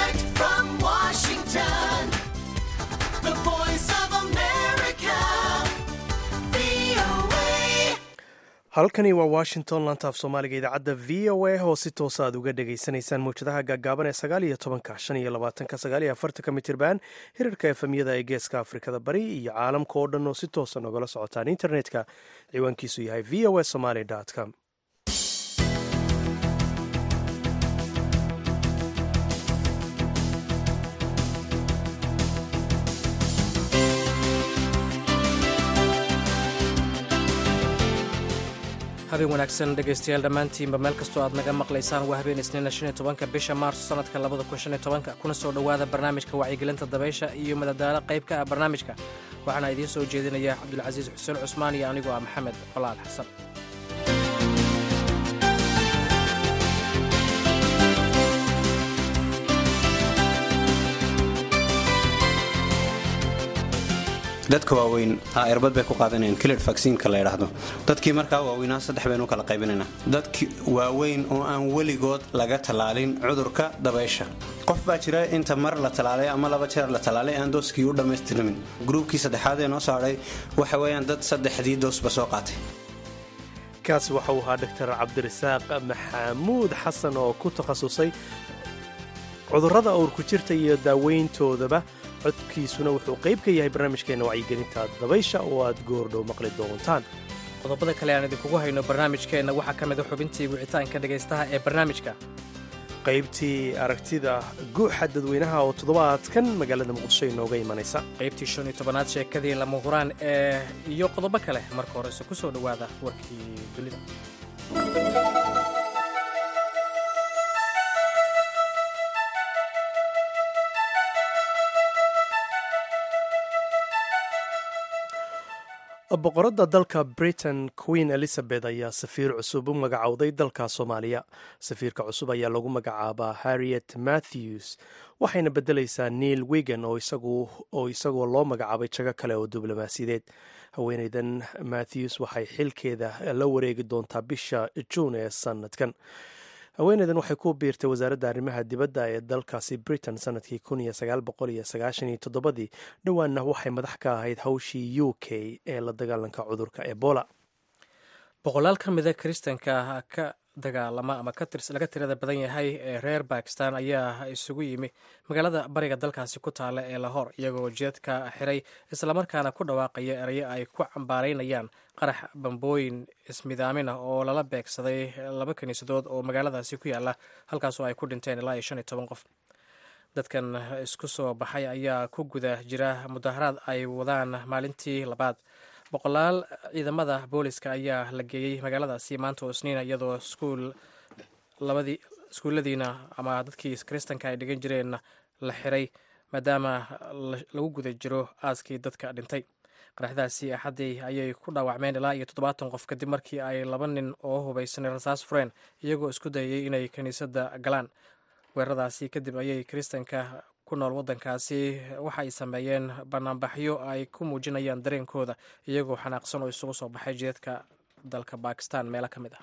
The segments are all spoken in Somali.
Direct from Washington, the voice of America, VOA. halkani waa washington lantaaf soomaaliga idaacadda v o a oo si toosa aad uga dhagaysanaysaan mawjadaha gaagaaban ee sagaal iyo tobanka shan iyo labaatanka sagaal iyo afartanka mitirban hirarka efemyada ee geeska afrikada bari iyo caalamka oo dhan oo si toosa nogala socotaan internetka ciwaankiisu yahay v o a somaly com habeen wanaagsan dhegaystayaal dhammaantiinba meel kastoo aad naga maqlaysaan waa habeen isniina shan iyo tobanka bisha maarso sanadka labada kun shan iyo tobanka kuna soo dhowaada barnaamijka wacyigelinta dabaysha iyo madadaalo qayb ka ah barnaamijka waxaana idiin soo jeedinaya cabdulcasiis xuseen cusmaan iyo anigoo ah maxamed colaal xasan dadka waaweyn erbad bay ku qaadanayaan kilid vaksiinka la ydhaahdo dadkii markaa waaweynaa saddex baynu kala qaybinaynaa dadki waaweyn oo aan weligood laga tallaalin cudurka dabaysha qof baa jira inta mar la tallaalay ama laba jeer la tallaalay aan dooskii u dhammaystirmin gruubkii saddexaad ee noo saaray waxa weeyaan dad saddexdii doosba soo qaatay kaasi waxa uu ahaa doctor cabdirasaaq maxamuud xasan oo ku takhasusay cudurrada uurku jirta iyo daaweyntoodaba codkiisuna wuxuu qayb ka yahay barnaamijkeenna wacyigelinta dabaysha oo aad goordhow maqli doontaan qodobada kale aan idinkugu hayno barnaamijkeenna waxaa ka mid a xubintii wicitaanka dhegaystaha ee barnaamijka qaybtii aragtida guuxa dadweynaha oo toddobaadkan magaalada muqdisho inooga imanaysa qaybtii shan iyo tobanaad sheekadii lama huraan ee iyo qodobo kale marka horese ku soo dhowaada warkii dunida boqoradda dalka britain queen elizabeth ayaa safiir cusub u magacowday dalka soomaaliya safiirka cusub ayaa lagu magacaabaa harriet matthews waxayna beddelaysaa neil wigan oo isagoo loo magacaabay jago kale oo diblomaasiyadeed haweeneydan matthews waxay xilkeeda la wareegi doontaa bisha juun ee sanadkan haweeneydan waxay ku biirtay wasaaradda arrimaha dibadda ee dalkaasi britain sanadkii ii dhowaanna waxay madax ka ahayd hawshii u k ee la dagaalanka cudurka ebola boqolaal ka mida kiristanka ka dagaalama ama laga tirada badan yahay ee reer bakistan ayaa isugu yimi magaalada bariga dalkaasi ku taala ee lahor iyagoo jeedka xiray islamarkaana ku dhawaaqaya erayo ay ku cambaaraynayaan qarax bambooyin ismidaamin ah oo lala beegsaday laba kiniisadood oo magaaladaasi ku yaala halkaasoo ay ku dhinteen ilaa iyo shan iyo toban qof dadkan isku soo baxay ayaa ku guda jira mudaharaad ay wadaan maalintii labaad boqolaal ciidamada booliska ayaa la geeyey magaaladaasi maanta oo isniina iyadoo iskuul labadii iskuulladiina ama dadkii kiristanka ay dhigan jireen la xiray maadaama lagu guda jiro aaskii dadka dhintay qaraxdaasi axaddii ayay ku dhaawacmeen ilaa iyo toddobaatan qof kadib markii ay laba nin oo hubaysanay rasaas fureen iyagoo isku dayay inay kiniisadda galaan weeraradaasi kadib ayay kiristanka ku nool waddankaasi waxa ay sameeyeen banaanbaxyo ay ku muujinayaan dareenkooda iyagoo xanaaqsan oo isugu soo baxay jeedka dalka bakistan meelo ka mid ah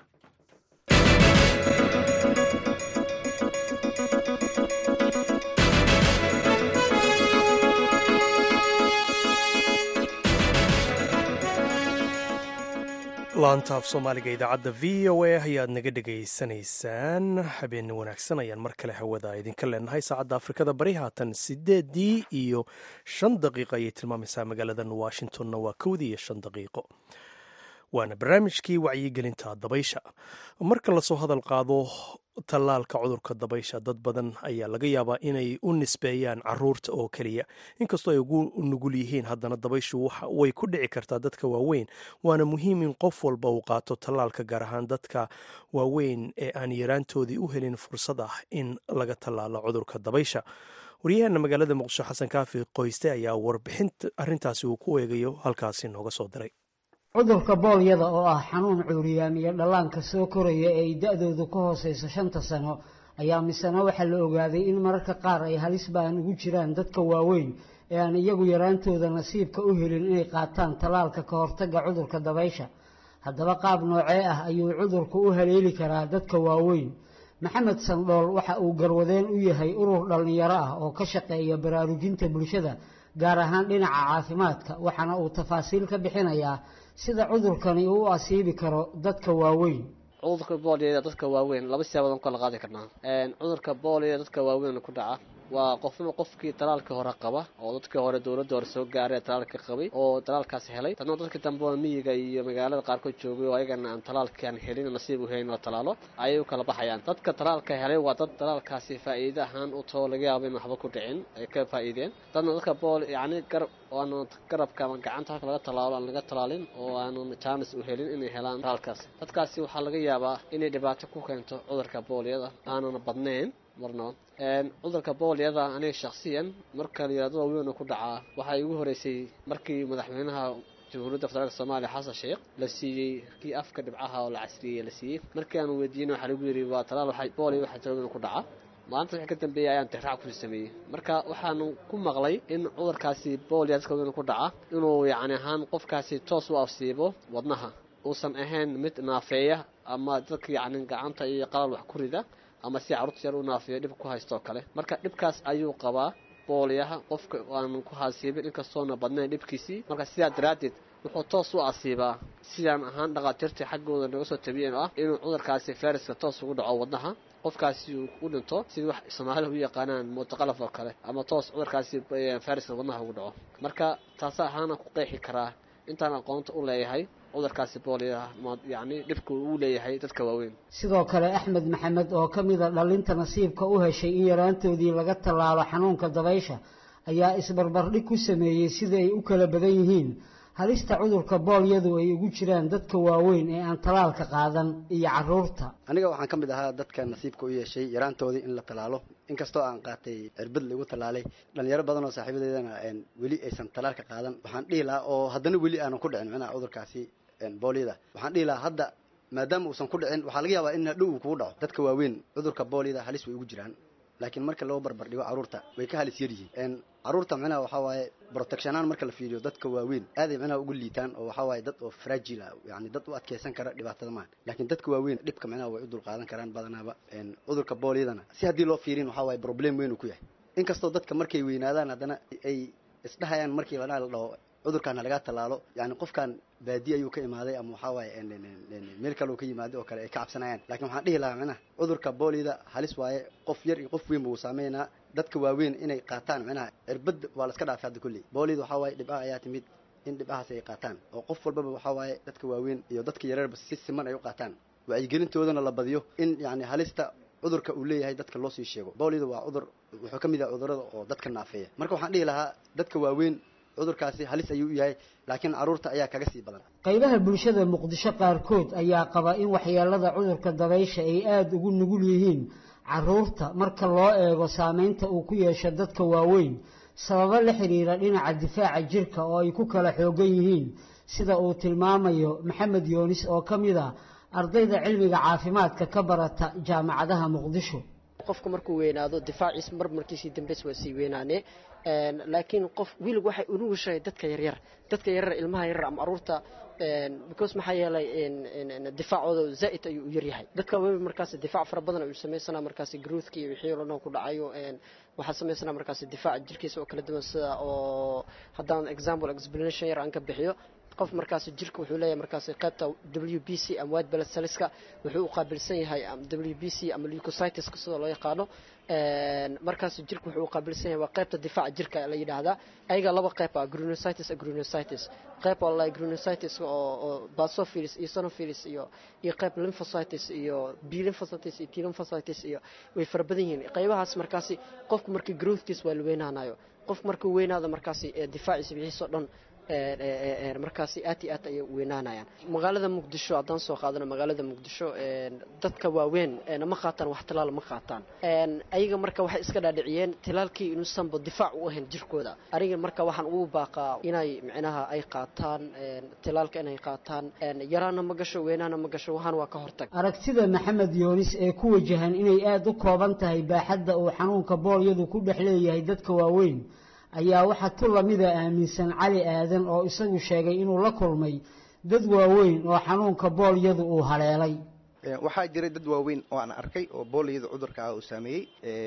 laantaaf soomaaliga idaacadda v o a ayaad naga dhegaysanaysaan habeen wanaagsan ayaan mar kale hawada idinka leenahay saacadda afrikada bari haatan sideedii iyo shan daqiiqo ayay tilmaamaysaa magaaladan washingtonna waa kowdii iyo shan daqiiqo waana barnaamijkii wacyigelinta dabaysha marka lasoo hadal qaado tallaalka cudurka dabaysha dad badan ayaa laga yaabaa inay u nisbeeyaan caruurta oo keliya inkastoo ay ugu nugul yihiin haddana dabayshu way ku dhici kartaa dadka waaweyn waana muhiim in qof walba uu qaato tallaalka gaar ahaan dadka waaweyn ee aan yaraantoodii u helin fursad ah in laga tallaalo cudurka dabaysha waryaheena magaalada muqdisho xasan kaafi qoyste ayaa warbixinta arrintaasi uu ku eegayo halkaasi nooga soo diray cudurka boolyada oo ah xanuun cuuriyaamiya dhallaanka soo koraya ee ay da-doodu ka hooseyso shanta sano ayaa misena waxaa la ogaaday in mararka qaar ay halis baan ugu jiraan dadka waaweyn ee aan iyagu yaraantooda nasiibka u helin inay qaataan tallaalka ka hortagga cudurka dabaysha haddaba qaab noocee ah ayuu cudurku u haleeli karaa dadka waaweyn maxamed sandhool waxa uu garwadeen u yahay urur dhallinyaro ah oo ka shaqeeya baraarujinta bulshada gaar ahaan dhinaca caafimaadka waxaana uu tafaasiil ka bixinayaa sida cudurkani uu u asiibi karo dadka waaweyn cudurka booliyada dadka waaweyn laba siyaabood aan kala qaadi karnaa cudurka booliyada dadka waaweyn ku dhaca waa qofnimo qofkii talaalkii hore qaba oo dadkii hore dowladda hore soo gaaray talaalka qabay oo talaalkaas helay dadna dadkii dambe oo miyiga iyo magaalada qaarkood joogay oo ayagana aan talaalkaan helin nasiib u helin la talaalo ayay u kala baxayaan dadka talaalka helay waa dad talaalkaasi faa'iide ahaan u too laga yaabo in waxba ku dhicin ay ka faa'iideen dadna dadka bool yacni garab oo aan garabka ama gacanta halka laga talaalo aan laga talaalin oo aanan jaanis u helin inay helaan talaalkaas dadkaasi waxaa laga yaabaa inay dhibaato ku keento cudurka booliyada aanan badnayn marnaba cudurka booliyada aniga shaksiyan marka la yihahdo waaweyn ku dhacaa waxay ugu horeysay markii madaxweynaha jamhuuriyadda federaalk soomaaliya xasan sheekh la siiyey kii afka dhibcaha oo la casriyey la siiyey markii aanu weydiinay waxaa lagu yidhi waa talaal waxay booliya waxaa waaweyn ku dhaca maalinta wixii ka dambeeyay ayaan tixraac kusii sameeyey marka waxaanu ku maqlay in cudurkaasi booliya dadka waaweyn ku dhaca inuu yacni ahaan qofkaasi toos u afsiibo wadnaha uusan ahayn mid naafeeya ama dadka yacni gacanta iyo qalal wax ku rida ama si carruurta yar u naafiyo dhib ku haystoo kale marka dhibkaas ayuu qabaa booliyaha qofka aanu ku hasiibin inkastoona badnayn dhibkiisii marka sidaa daraaddeed wuxuu toos u asiibaa sidaan ahaan dhakhaatiirtii xaggooda naga soo tabiyeen oo ah inuu cudurkaasi fayraska toos ugu dhaco wadnaha qofkaasi uu u dhinto sidii wax soomaalida u yaqaanaan muutaqalaf oo kale ama toos cudurkaasi fayraska wadnaha ugu dhaco marka taasa ahaana ku qeexi karaa intaan aqoonta u leeyahay cudurkaasi booliya yacni dhibka uu leeyahay dadka waaweyn sidoo kale axmed maxamed oo ka mida dhallinta nasiibka u heshay in yaraantoodii laga tallaalo xanuunka dabaysha ayaa isbarbardhig ku sameeyey sida ay u kala badan yihiin halista cudurka boolyadu ay ugu jiraan dadka waaweyn ee aan talaalka qaadan iyo caruurta aniga waxaan ka mid ahaa dadka nasiibka u yeeshay yaraantoodii in la tallaalo inkastoo aan qaatay cirbad laigu tallaalay dhalinyaro badan oo saaxiibadeedana weli aysan talaalka qaadan waxaan dhihi lahaa oo haddana weli aanan ku dhicin micnaha cudurkaasi boolyada waxaan dhihi lahaa hadda maadaama uusan ku dhicin waxaa laga yaabaa in hadhow uu kugu dhaco dadka waaweyn cudurka boolyada halis way ugu jiraan laakiin marka loo barbar dhigo carruurta way ka halis yar yihiin carruurta micnaha waxaa waaye protectionaan marka la fiiriyo dadka waaweyn aaday micnaha ugu liitaan oo waxaa waaye dad oo fragile ah yani dad u adkeysan kara dhibaatada maan laakiin dadka waaweyn dhibka micnaha way u dulqaadan karaan badanaaba cudurka boolyadana si haddii loo fiirin waxaa waaye problem weyn uu ku yahay inkastoo dadka markay weynaadaan haddana ay isdhahayaan markii micnaha la dhaho cudurkaana laga tallaalo yani qofkan baadi ayuu ka imaaday ama waxaa waaye meel kale uu ka yimaaday oo kale ay ka cabsanayaan lakin waxaan dhihi lahaa micnaha cudurka boolida halis waaye qof yar iyo qof weyn ba uu saameynaa dadka waaweyn inay qaataan micnaha cirbada waa la iska dhaafay hadda kulley boolida waxaa waaye dhibcaha ayaa timid in dhibcahaas ay qaataan oo qof walbaba waxaa waaye dadka waaweyn iyo dadka yareerba si siman ay u qaataan wacyigelintoodana la badiyo in yani halista cudurka uu leeyahay dadka loo sii sheego boolida waa cudur wuxuu ka mid yahay cudurada oo dadka naafeeya marka waxaan dhihi lahaa dadka waaweyn cudurkaasi halis ayuu u yahay laakiin carruurta ayaa kaga sii badan qaybaha bulshada muqdisho qaarkood ayaa qaba in waxyeelada cudurka dabaysha ay aada ugu nugul yihiin caruurta marka loo eego saameynta uu ku yeesho dadka waaweyn sababo la xiriira dhinaca difaaca jirka oo ay ku kala xoogan yihiin sida uu tilmaamayo maxamed yoonis oo ka mid ah ardayda cilmiga caafimaadka ka barata jaamacadaha muqdisho qofku markuu weynaado difaaciis mar markiisii dambeys waa sii weynaane laakiin qof wiilg waxay unugushahay dadka yaryar dadka yaryar ilmaha yaryar ama aruurta because maxaa yeelay difaacooda zaa'id ayuu u yaryahay dadka waaweyn markaas difaac fara badan ayuu samaysanaa markaas growthka iyo wixii oo dhan ku dhacayo waxaa samaysanaa markaas difaaca jirkiisa oo kala duwan sida oo haddaan example explanation yar aan ka bixiyo qof markaas jirka wuxuu leeyahay markaas qaybta w b c ama white blood cellska wuxuu u qaabilsan yahay w b c ama leucocyteska sidoo loo yaqaano markaas jirka wuxuu u qaabilsan yahay waa qaybta difaaca jirka la yidhaahdaa ayaga laba qayb ah granulocytes granulocytes qayb oo la granulocytes oo oo basophilus iyo sonophilis iyo iyo qayb lymphocytes iyo b lymphocytes iyo t lymphocytes iyo way fara badan yihiin qaybahaas markaasi qofku markii growthkiis waa la weynaanayo qofku markuu weynaado markaasi difaaciisa wixiisa oo dhan markaasi aad iyo aad ayay weynaanayaan magaalada muqdisho haddaan soo qaadano magaalada muqdisho dadka waaweyn ma qaataan wax tilaal ma qaataan ayaga marka waxay iska dhaadhiciyeen tilaalkii inuusanba difaac u ahayn jirkooda aniga marka waxaan ugu baaqaa inay micnaha ay qaataan tilaalka inay qaataan yaraana ma gasho weynaana ma gasho waxaan waa ka hortag aragtida maxamed yoonis ee ku wajahan inay aada u kooban tahay baaxadda uu xanuunka boolyadu ku dhex leeyahay dadka waaweyn ayaa waxaa tu lamida aaminsan cali aadan oo isagu sheegay inuu la kulmay dad waaweyn oo xanuunka boolyadu uu haleelay waxaa jiray dad waaweyn oo aan arkay oo booliyada cudurka ah uu saameeyey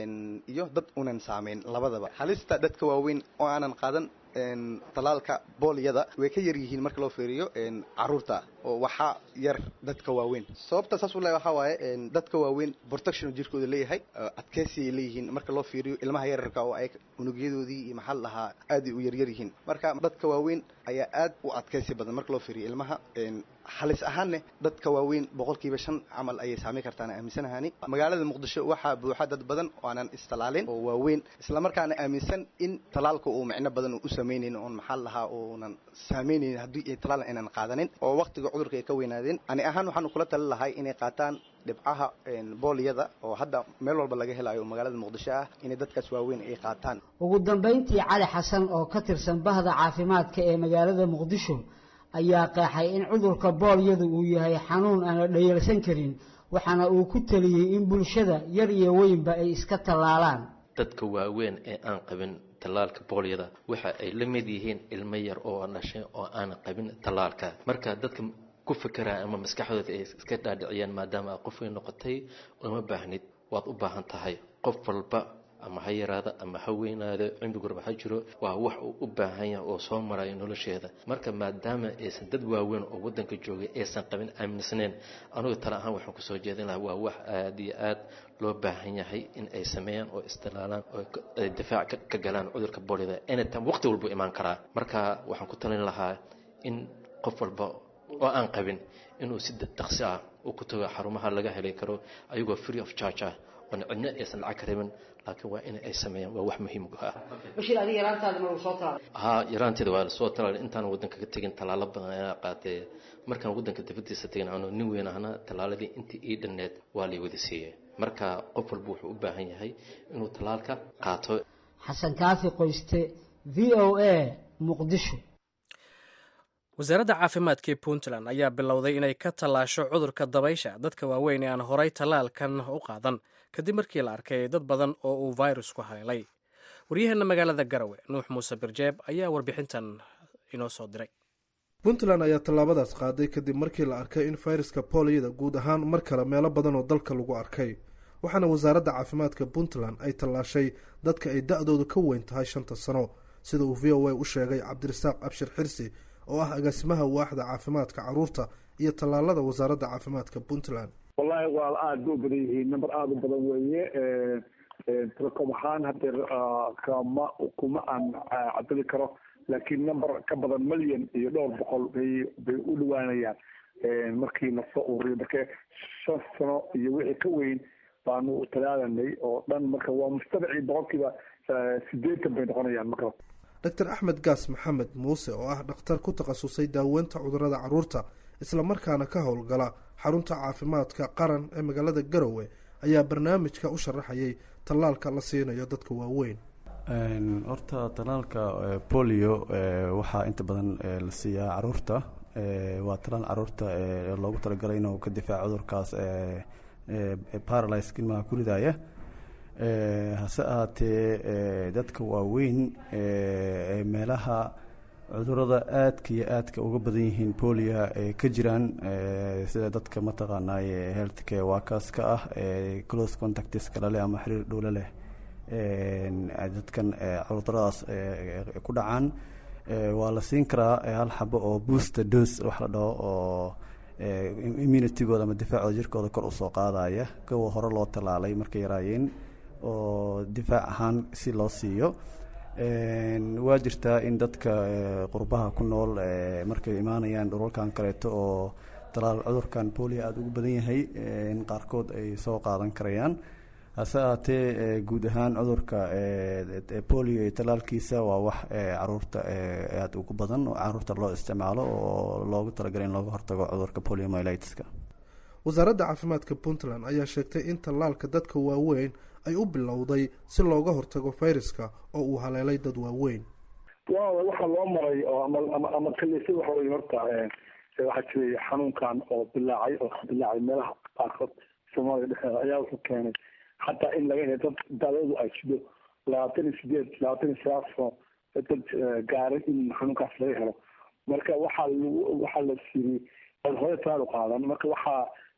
iyo dad unan saameyn labadaba halista dadka waaweyn oo aanan qaadan talaalka booliyada way ka yar yihiin marka loo fiiriyo caruurta oo waxaa yar dadka waaweyn sababta saas u le waxaa waaye dadka waaweyn protection jirkooda leeyahay adkeysiay leeyihiin marka loo fiiriyo ilmaha yararka oo ay unugyadoodii iyo maxaa lahaa aaday u yaryar yihiin marka dadka waaweyn ayaa aad u adkeysi badan marka loo fiiriyo ilmaha halis ahaanne dadka waaweyn boqolkiiba shan camal ayay saamayn kartaan aaminsanahaani magaalada muqdisho waxaa buuxa dad badan oo aanan istalaalin oo waaweyn islamarkaana aaminsan in talaalka uu micno badan u samaynayn oon maxaa lahaa uunan saamaynayn haddii ay talaal aynan qaadanin oo waqtiga cudurka ay ka weynaadeen ani ahaan waxaan kula tali lahay inay qaataan dhibcaha booliyada oo hadda meel walba laga helayo magaalada muqdisho ah inay dadkaas waaweyn ay qaataan ugu dambayntii cali xasan oo ka tirsan bahda caafimaadka ee magaalada muqdisho ayaa qeexay in cudurka boolyadu uu yahay xanuun aan la dhayalsan karin waxaana uu ku teliyey in bulshada yar iyo weynba ay iska tallaalaan dadka waaweyn ee aan qabin tallaalka boolyada waxa ay la mid yihiin ilmo yar oo dhashay oo aan qabin tallaalka marka dadka ku fikiraya ama maskaxdooda ay iska dhaadhiciyaan maadaama aad qof weyn noqotay uma baahnid waad u baahan tahay qof walba ama ha yaraada ama ha weynaado cimrigurba ha jiro waa wax uu u baahan yahay oo soo marayo nolosheeda marka maadaama aysan dad waaweyn oo wadanka joogay aysan qabin aaminsanayn anugu tale ahaan waxaan kusoo jeedin lahaa waa wax aada iyo aad loo baahan yahay in ay sameeyaan oo istilaalaan oo ay difaac ka galaan cudurka boolida anytime waqti walbuu imaan karaa marka waxaan ku talin lahaa in qof walba oo aan qabin inuu si dhaqsi ah uu ku tago xarumaha laga heli karo ayagoo free of charge ah oon cidna aysan lacag ka rabin laakiin waa in ay sameeyaan waa wax muhiim ah bashir adiga yaraantaada ma soo talaalay haa yaraanteeda waa lasoo talaalay intaan waddanka ka tegin tallaalo badan ayaa qaatay markaan waddanka dibadiisa tegin ano nin weyn ahna tallaaladii intii ii dhanneed waa lay wada siiyey marka qof walba wuxuu u baahan yahay inuu tallaalka qaato xasan kaafi qoyste v o a muqdisho wasaaradda caafimaadka ee puntland ayaa bilowday inay ka tallaasho cudurka dabaysha dadka waaweyn ee aan horay tallaalkan u qaadan kadib markii la arkay dad badan oo uu virusku haleelay waryaheena magaalada garawe nuux muuse birjeeb ayaa warbixintan inoo soo diray puntland ayaa tallaabadaas qaaday kadib markii la arkay in fayraska booliyada guud ahaan mar kale meelo badan oo dalka lagu arkay waxaana wasaaradda caafimaadka puntland ay tallaashay dadka ay da-doodu ka weyn tahay shanta sano sida uu v o a u sheegay cabdirasaaq abshir xirsi oo ah agaasimaha waaxda caafimaadka caruurta iyo tallaalada wasaaradda caafimaadka puntland wallahi waa aada ba u badan yihiin number aada u badan weeye telekom ahaan hadeer kama kuma aan cadali karo laakiin number ka badan milyan iyo dhowr boqol bay bay u dhawaanayaan markii lasoo ururiyo marka shan sano iyo wixii ka weyn baanu talaalanay oo dhan marka waa mustabacii boqolkiiba sideetan bay noqonayaan marka doctor axmed gaas maxamed muuse oo ah dhakhtar ku takhasusay daaweynta cudurada caruurta islamarkaana ka howlgala xarunta caafimaadka qaran ee magaalada garowe ayaa barnaamijka u sharaxayay tallaalka la siinayo dadka waaweyn horta tallaalka bolio waxaa inta badan la siiyaa caruurta waa tallaal caruurta loogu talagalay inuu ka difaaco cudurkaas paralyska ilmaha ku ridaya hase ahaatee dadka waaweyn meelaha cudurada aadka iyo aadka uga badan yihiin bolia ay ka jiraan sida dadka mataqaanay health care workers ka ah close contactska laleh ama xiriir dhowle leh dadkan cuduradaas ku dhacaan waa la siin karaa hal xabo oo booster dose wax la dhaho oo immunitygooda ama difaacooda jirkooda kor usoo qaadaya kuwa hore loo tallaalay markay yaraayeen oo difaac ahaan si loo siiyo waa jirtaa in dadka qurbaha ku nool markay imaanayaan dhulalkan kaleeto oo talaal cudurkan bolia aada ugu badan yahay in qaarkood ay soo qaadan karayaan hase ahaatee guud ahaan cudurka bolio iyo talaalkiisa waa wax caruurta aada ugu badan oo caruurta loo isticmaalo oo loogu talagalay in looga hortago cudurka poliomyelitka wasaaradda caafimaadka puntland ayaa sheegtay in tallaalka dadka waaweyn ay u bilowday si looga hortago fayraska oo uu haleelay dad waaweyn wa waxaa loo maray oo ama ama ama kalisa waxa wey horta waxaa jiray xanuunkan oo bilaacay oo ka bilaacay meelaha qaarkood soomaaliya dhexeeda ayaa wuxuu keenay xataa in laga helo dad dadadu ay sido labaatan iyo sideed labaatan iyo sagaal sano dad gaaray in xanuunkaas laga helo marka waxaa lagu waxaa la siiyey dad hore taal u qaadan marka waxaa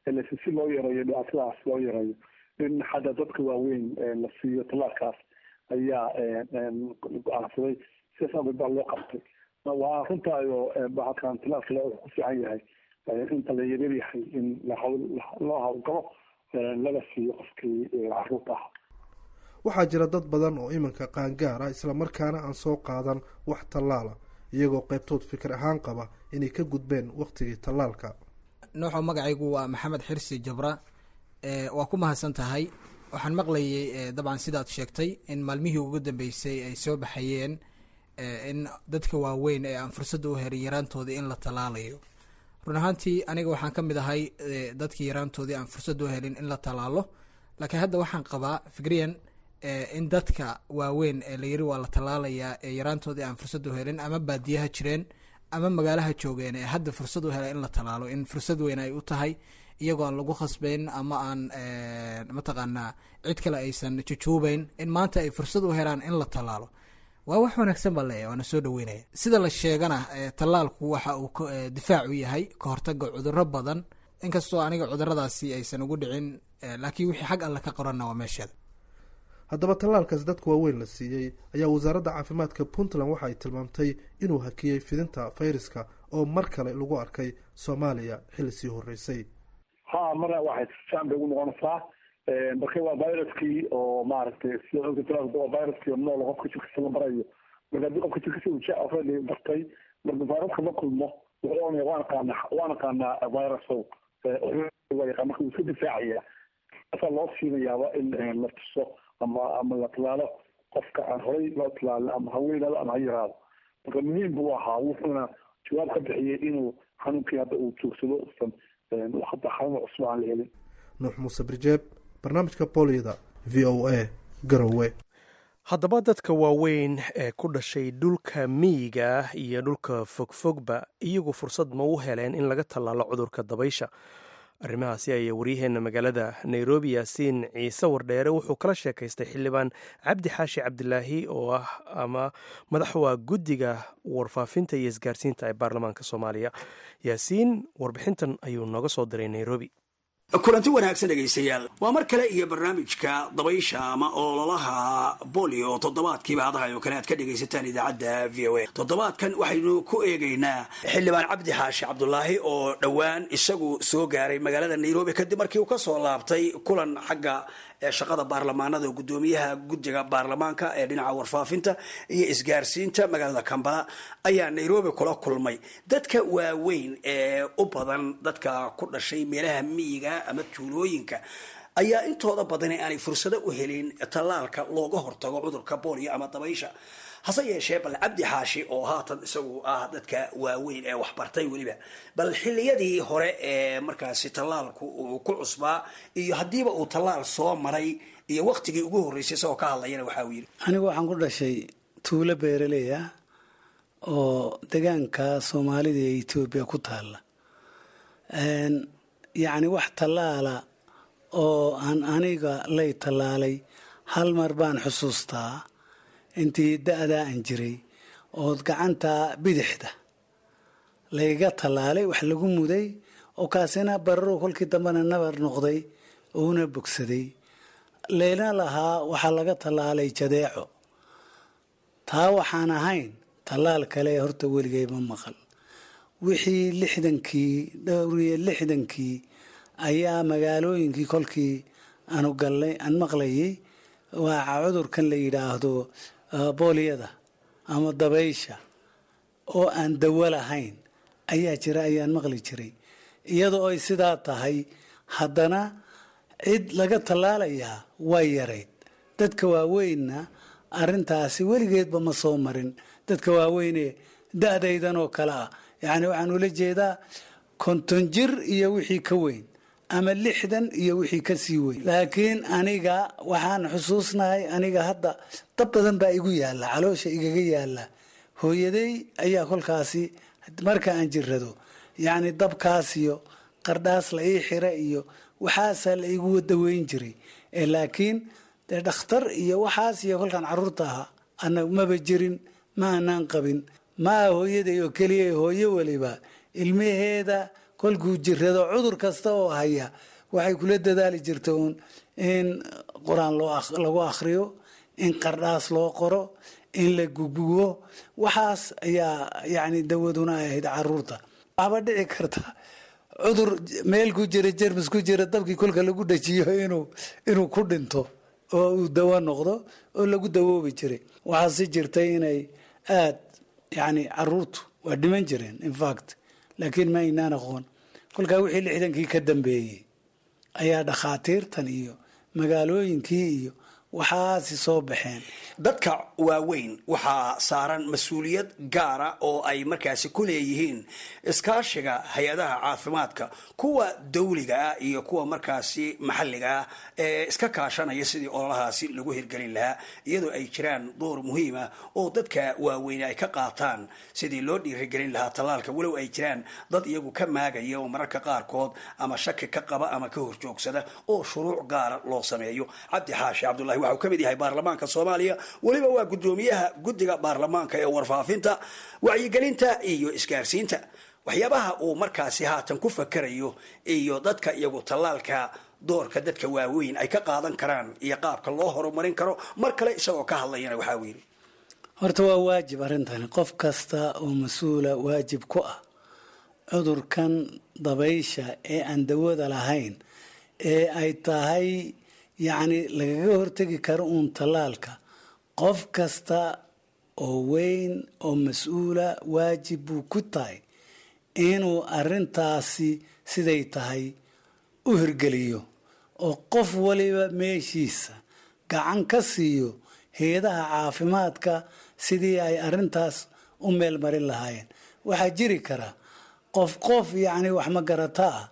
lase si loo yareeyo dhibaatadaas loo yareeyo in hadda dadka waaweyn la siiyo tallaalkaas ayaa go-aansaday sidaas awgeed baa loo qabtay waa runtaayo bahalkan tallaalka wuxuu ku fiican yahay inta la yaryar yahay in loo hawlgalo laga siiyo qofkii caruurta ah waxaa jira dad badan oo iminka qaangaara islamarkaana aan soo qaadan wax tallaala iyagoo qaybtood fikir ahaan qaba inay ka gudbeen wakhtigii tallaalka nooxo magacaygu waa maxamed xirsi jabra waa ku mahadsan tahay waxaan maqlayay dabcan sidaad sheegtay in maalmihii ugu dambeysay ay soo baxayeen in dadka waaweyn ee aan fursadda u herin yaraantoodii in la tallaalayo run ahaantii aniga waxaan ka mid ahay dadkii yaraantoodii aan fursadda u helin in la tallaalo laakiin hadda waxaan qabaa fikriyan in dadka waaweyn ee la yiri waa la tallaalayaa ee yaraantoodii aan fursad u helin ama baadiyaha jireen ama magaalaha joogeen ee hadda fursad u hela in la tallaalo in fursad weyn ay u tahay iyagoo aan lagu khasbayn ama aan mataqaanaa cid kale aysan jujuubeyn in maanta ay fursad u helaan in la tallaalo waa wax wanaagsan baa leeyahy waana soo dhaweynaya sida la sheegana tallaalku waxa uu difaac u yahay ka hortaga cudurro badan inkastoo aniga cuduradaasi aysan ugu dhicin laakiin wixii xag alle ka qoranna waa meesheeda haddaba tallaalkaas dadka waaweyn la siiyey ayaa wasaaradda caafimaadka puntland waxa ay tilmaamtay inuu hakiyey fidinta fayraska oo mar kale lagu arkay soomaaliya xilli sii horreysay ha marna waxay fiican bay ugu noqonaysaa marka waa viruskii oo maaragtay sida ogta tallaalka waa viruskii oo nool qofka jirkiisa la barayo marka haddii qofka jirkiisa uu ja already bartay marka viruska la kulmo wuxuu oranaya waan aqaana waan aqaanaa virusow waa yaqaan marka wuu iska difaacaya asaa loo siinayaaba in la tuso ama ama la tallaalo qofka aan horay loo tallaalin ama ha weynaado ama ha yaraado marka muhiim buu ahaa wuxuuna jawaab ka bixiyey inuu xanuunkii hadda uu joogsado usan hadda xanuun cusub aan la helin nuux muuse birjeeb barnaamijka booliyada v o a garowe haddaba dadka waaweyn ee ku dhashay dhulka miyiga iyo dhulka fogfogba iyagu fursad ma u heleen in laga tallaalo cudurka dabaysha arrimahaasi ayaa waryaheena magaalada nairobi yaasiin ciise wardheere wuxuu kala sheekaystay xildhibaan cabdi xaashi cabdilaahi oo ah ama madaxwa guddiga warfaafinta iyo isgaarsiinta ee baarlamaanka soomaaliya yaasiin warbixintan ayuu nooga soo diray nairobi kulanti wanaagsan dhegaystayaal waa mar kale iyo barnaamijka dabaysha ama ololaha bolio toddobaadkiiba hadahay oo kale aad ka dhegaysataan idaacadda v o a toddobaadkan waxaynu ku eegaynaa xildhibaan cabdi xaashi cabdulaahi oo dhowaan isagu soo gaaray magaalada nairobi kadib markii uu kasoo laabtay kulan xagga shaqada baarlamaanada oo guddoomiyaha guddiga baarlamaanka ee dhinaca warfaafinta iyo isgaarsiinta magaalada kambala ayaa nairobi kula kulmay dadka waaweyn ee u badan dadka ku dhashay meelaha miyiga ama tuulooyinka ayaa intooda badani aanay fursado u helin tallaalka looga hortago cudurka boolio ama dabaysha hase yeeshee bal cabdi xaashi oo haatan isagu ah dadka waaweyn ee waxbartay weliba bal xiliyadii hore ee markaasi tallaalku uu ku cusbaa iyo haddiiba uu tallaal soo maray iyo waktigii ugu horreysay isagoo ka hadlayana waxa uu yidhi anigu waxaan ku dhashay tuulo beeraley ah oo degaanka soomaalida ee etoobiya ku taalla yacni wax tallaala oo aan aniga lay tallaalay hal mar baan xusuustaa intii da-daa aan jiray ood gacanta bidixda layga tallaalay wax lagu muday oo kaasina bararo kolkii dambena nabar noqday uuna bogsaday layna lahaa waxaa laga tallaalay jadeeco taa waxaan ahayn tallaal kale horta weligay ma maqal wixii lixdankii dhowriyo lixdankii ayaa magaalooyinkii kolkii aanu gallay aan maqlayay waa cudurkan la yidhaahdo booliyada ama dabaysha oo aan dawo lahayn ayaa jira ayaan maqli jiray iyadoo ay sidaa tahay haddana cid laga tallaalayaa way yarayd dadka waaweynna arrintaasi weligeedba ma soo marin dadka waaweyne da-daydan oo kale ah yacni waxaan ula jeedaa konton jir iyo wixii ka weyn ama lixdan iyo wixii ka sii weyn laakiin aniga waxaan xusuusnahay aniga hadda dab badan baa igu yaalla caloosha igaga yaalla hooyaday ayaa kolkaasi marka aan jirrado yacni dabkaas iyo qardhaas la ii xira iyo waxaasaa la igu daweyn jiray laakiin dee dhakhtar iyo waxaas iyo kolkaan carruurta ahaa ana maba jirin ma anaan qabin maa hooyaday oo keliya hooyo weliba ilmaheeda kolkuu jirado cudur kasta oo haya waxay kula dadaali jirta uun in qur-aan lagu akhriyo in qardhaas loo qoro in la gugubo waxaas ayaa yani dawaduna ay ahayd caruurta waxba dhici karta cudur meel ku jira jermis ku jira dabkii kolka lagu dhajiyo inuu inuu ku dhinto oo uu dawo noqdo oo lagu dawoobi jiray waxaa si jirtay inay aad yani caruurtu waa dhiman jireen infact laakiin ma aynaan aqoon kolkaa wixii lixdankii ka dambeeyey ayaa dhakhaatiirtan iyo magaalooyinkii iyo waxaasi soo baxeen dadka waaweyn waxaa saaran mas-uuliyad gaara oo ay markaasi ku leeyihiin iskaashiga hay-adaha caafimaadka kuwa dawliga ah iyo kuwa markaasi maxalliga ah ee iska kaashanaya sidii ololahaasi lagu hirgelin lahaa iyadoo ay jiraan door muhiima oo dadka waaweyn ay ka qaataan sidii loo dhiirigelin lahaa tallaalka walow ay jiraan dad iyagu ka maagaya oo mararka qaarkood ama shaki ka qaba ama ka horjoogsada oo shuruuc gaara loo sameeyo cabdi xaashi cabdulahi waxau ka mid yahay baarlamaanka soomaaliya weliba waa gudoomiyaha guddiga baarlamaanka ee warfaafinta wacyigelinta iyo isgaarsiinta waxyaabaha uu markaasi haatan ku fakarayo iyo dadka iyagu tallaalka doorka dadka waaweyn ay ka qaadan karaan iyo qaabka loo horumarin karo mar kale isagoo ka hadlayana waxaa uu yidhi horta waa waajib arrintani qof kasta oo mas-uula waajib ku ah cudurkan dabaysha ee aan dawada lahayn ee ay tahay yacni lagaga hortegi karo uun tallaalka qof kasta oo weyn oo mas-uula waajib buu ku tahay inuu arrintaasi siday tahay u hirgeliyo oo qof waliba meeshiisa gacan ka siiyo hay-adaha caafimaadka sidii ay arrintaas u meel marin lahaayeen waxaa jiri kara qof qof yacni wax magarata ah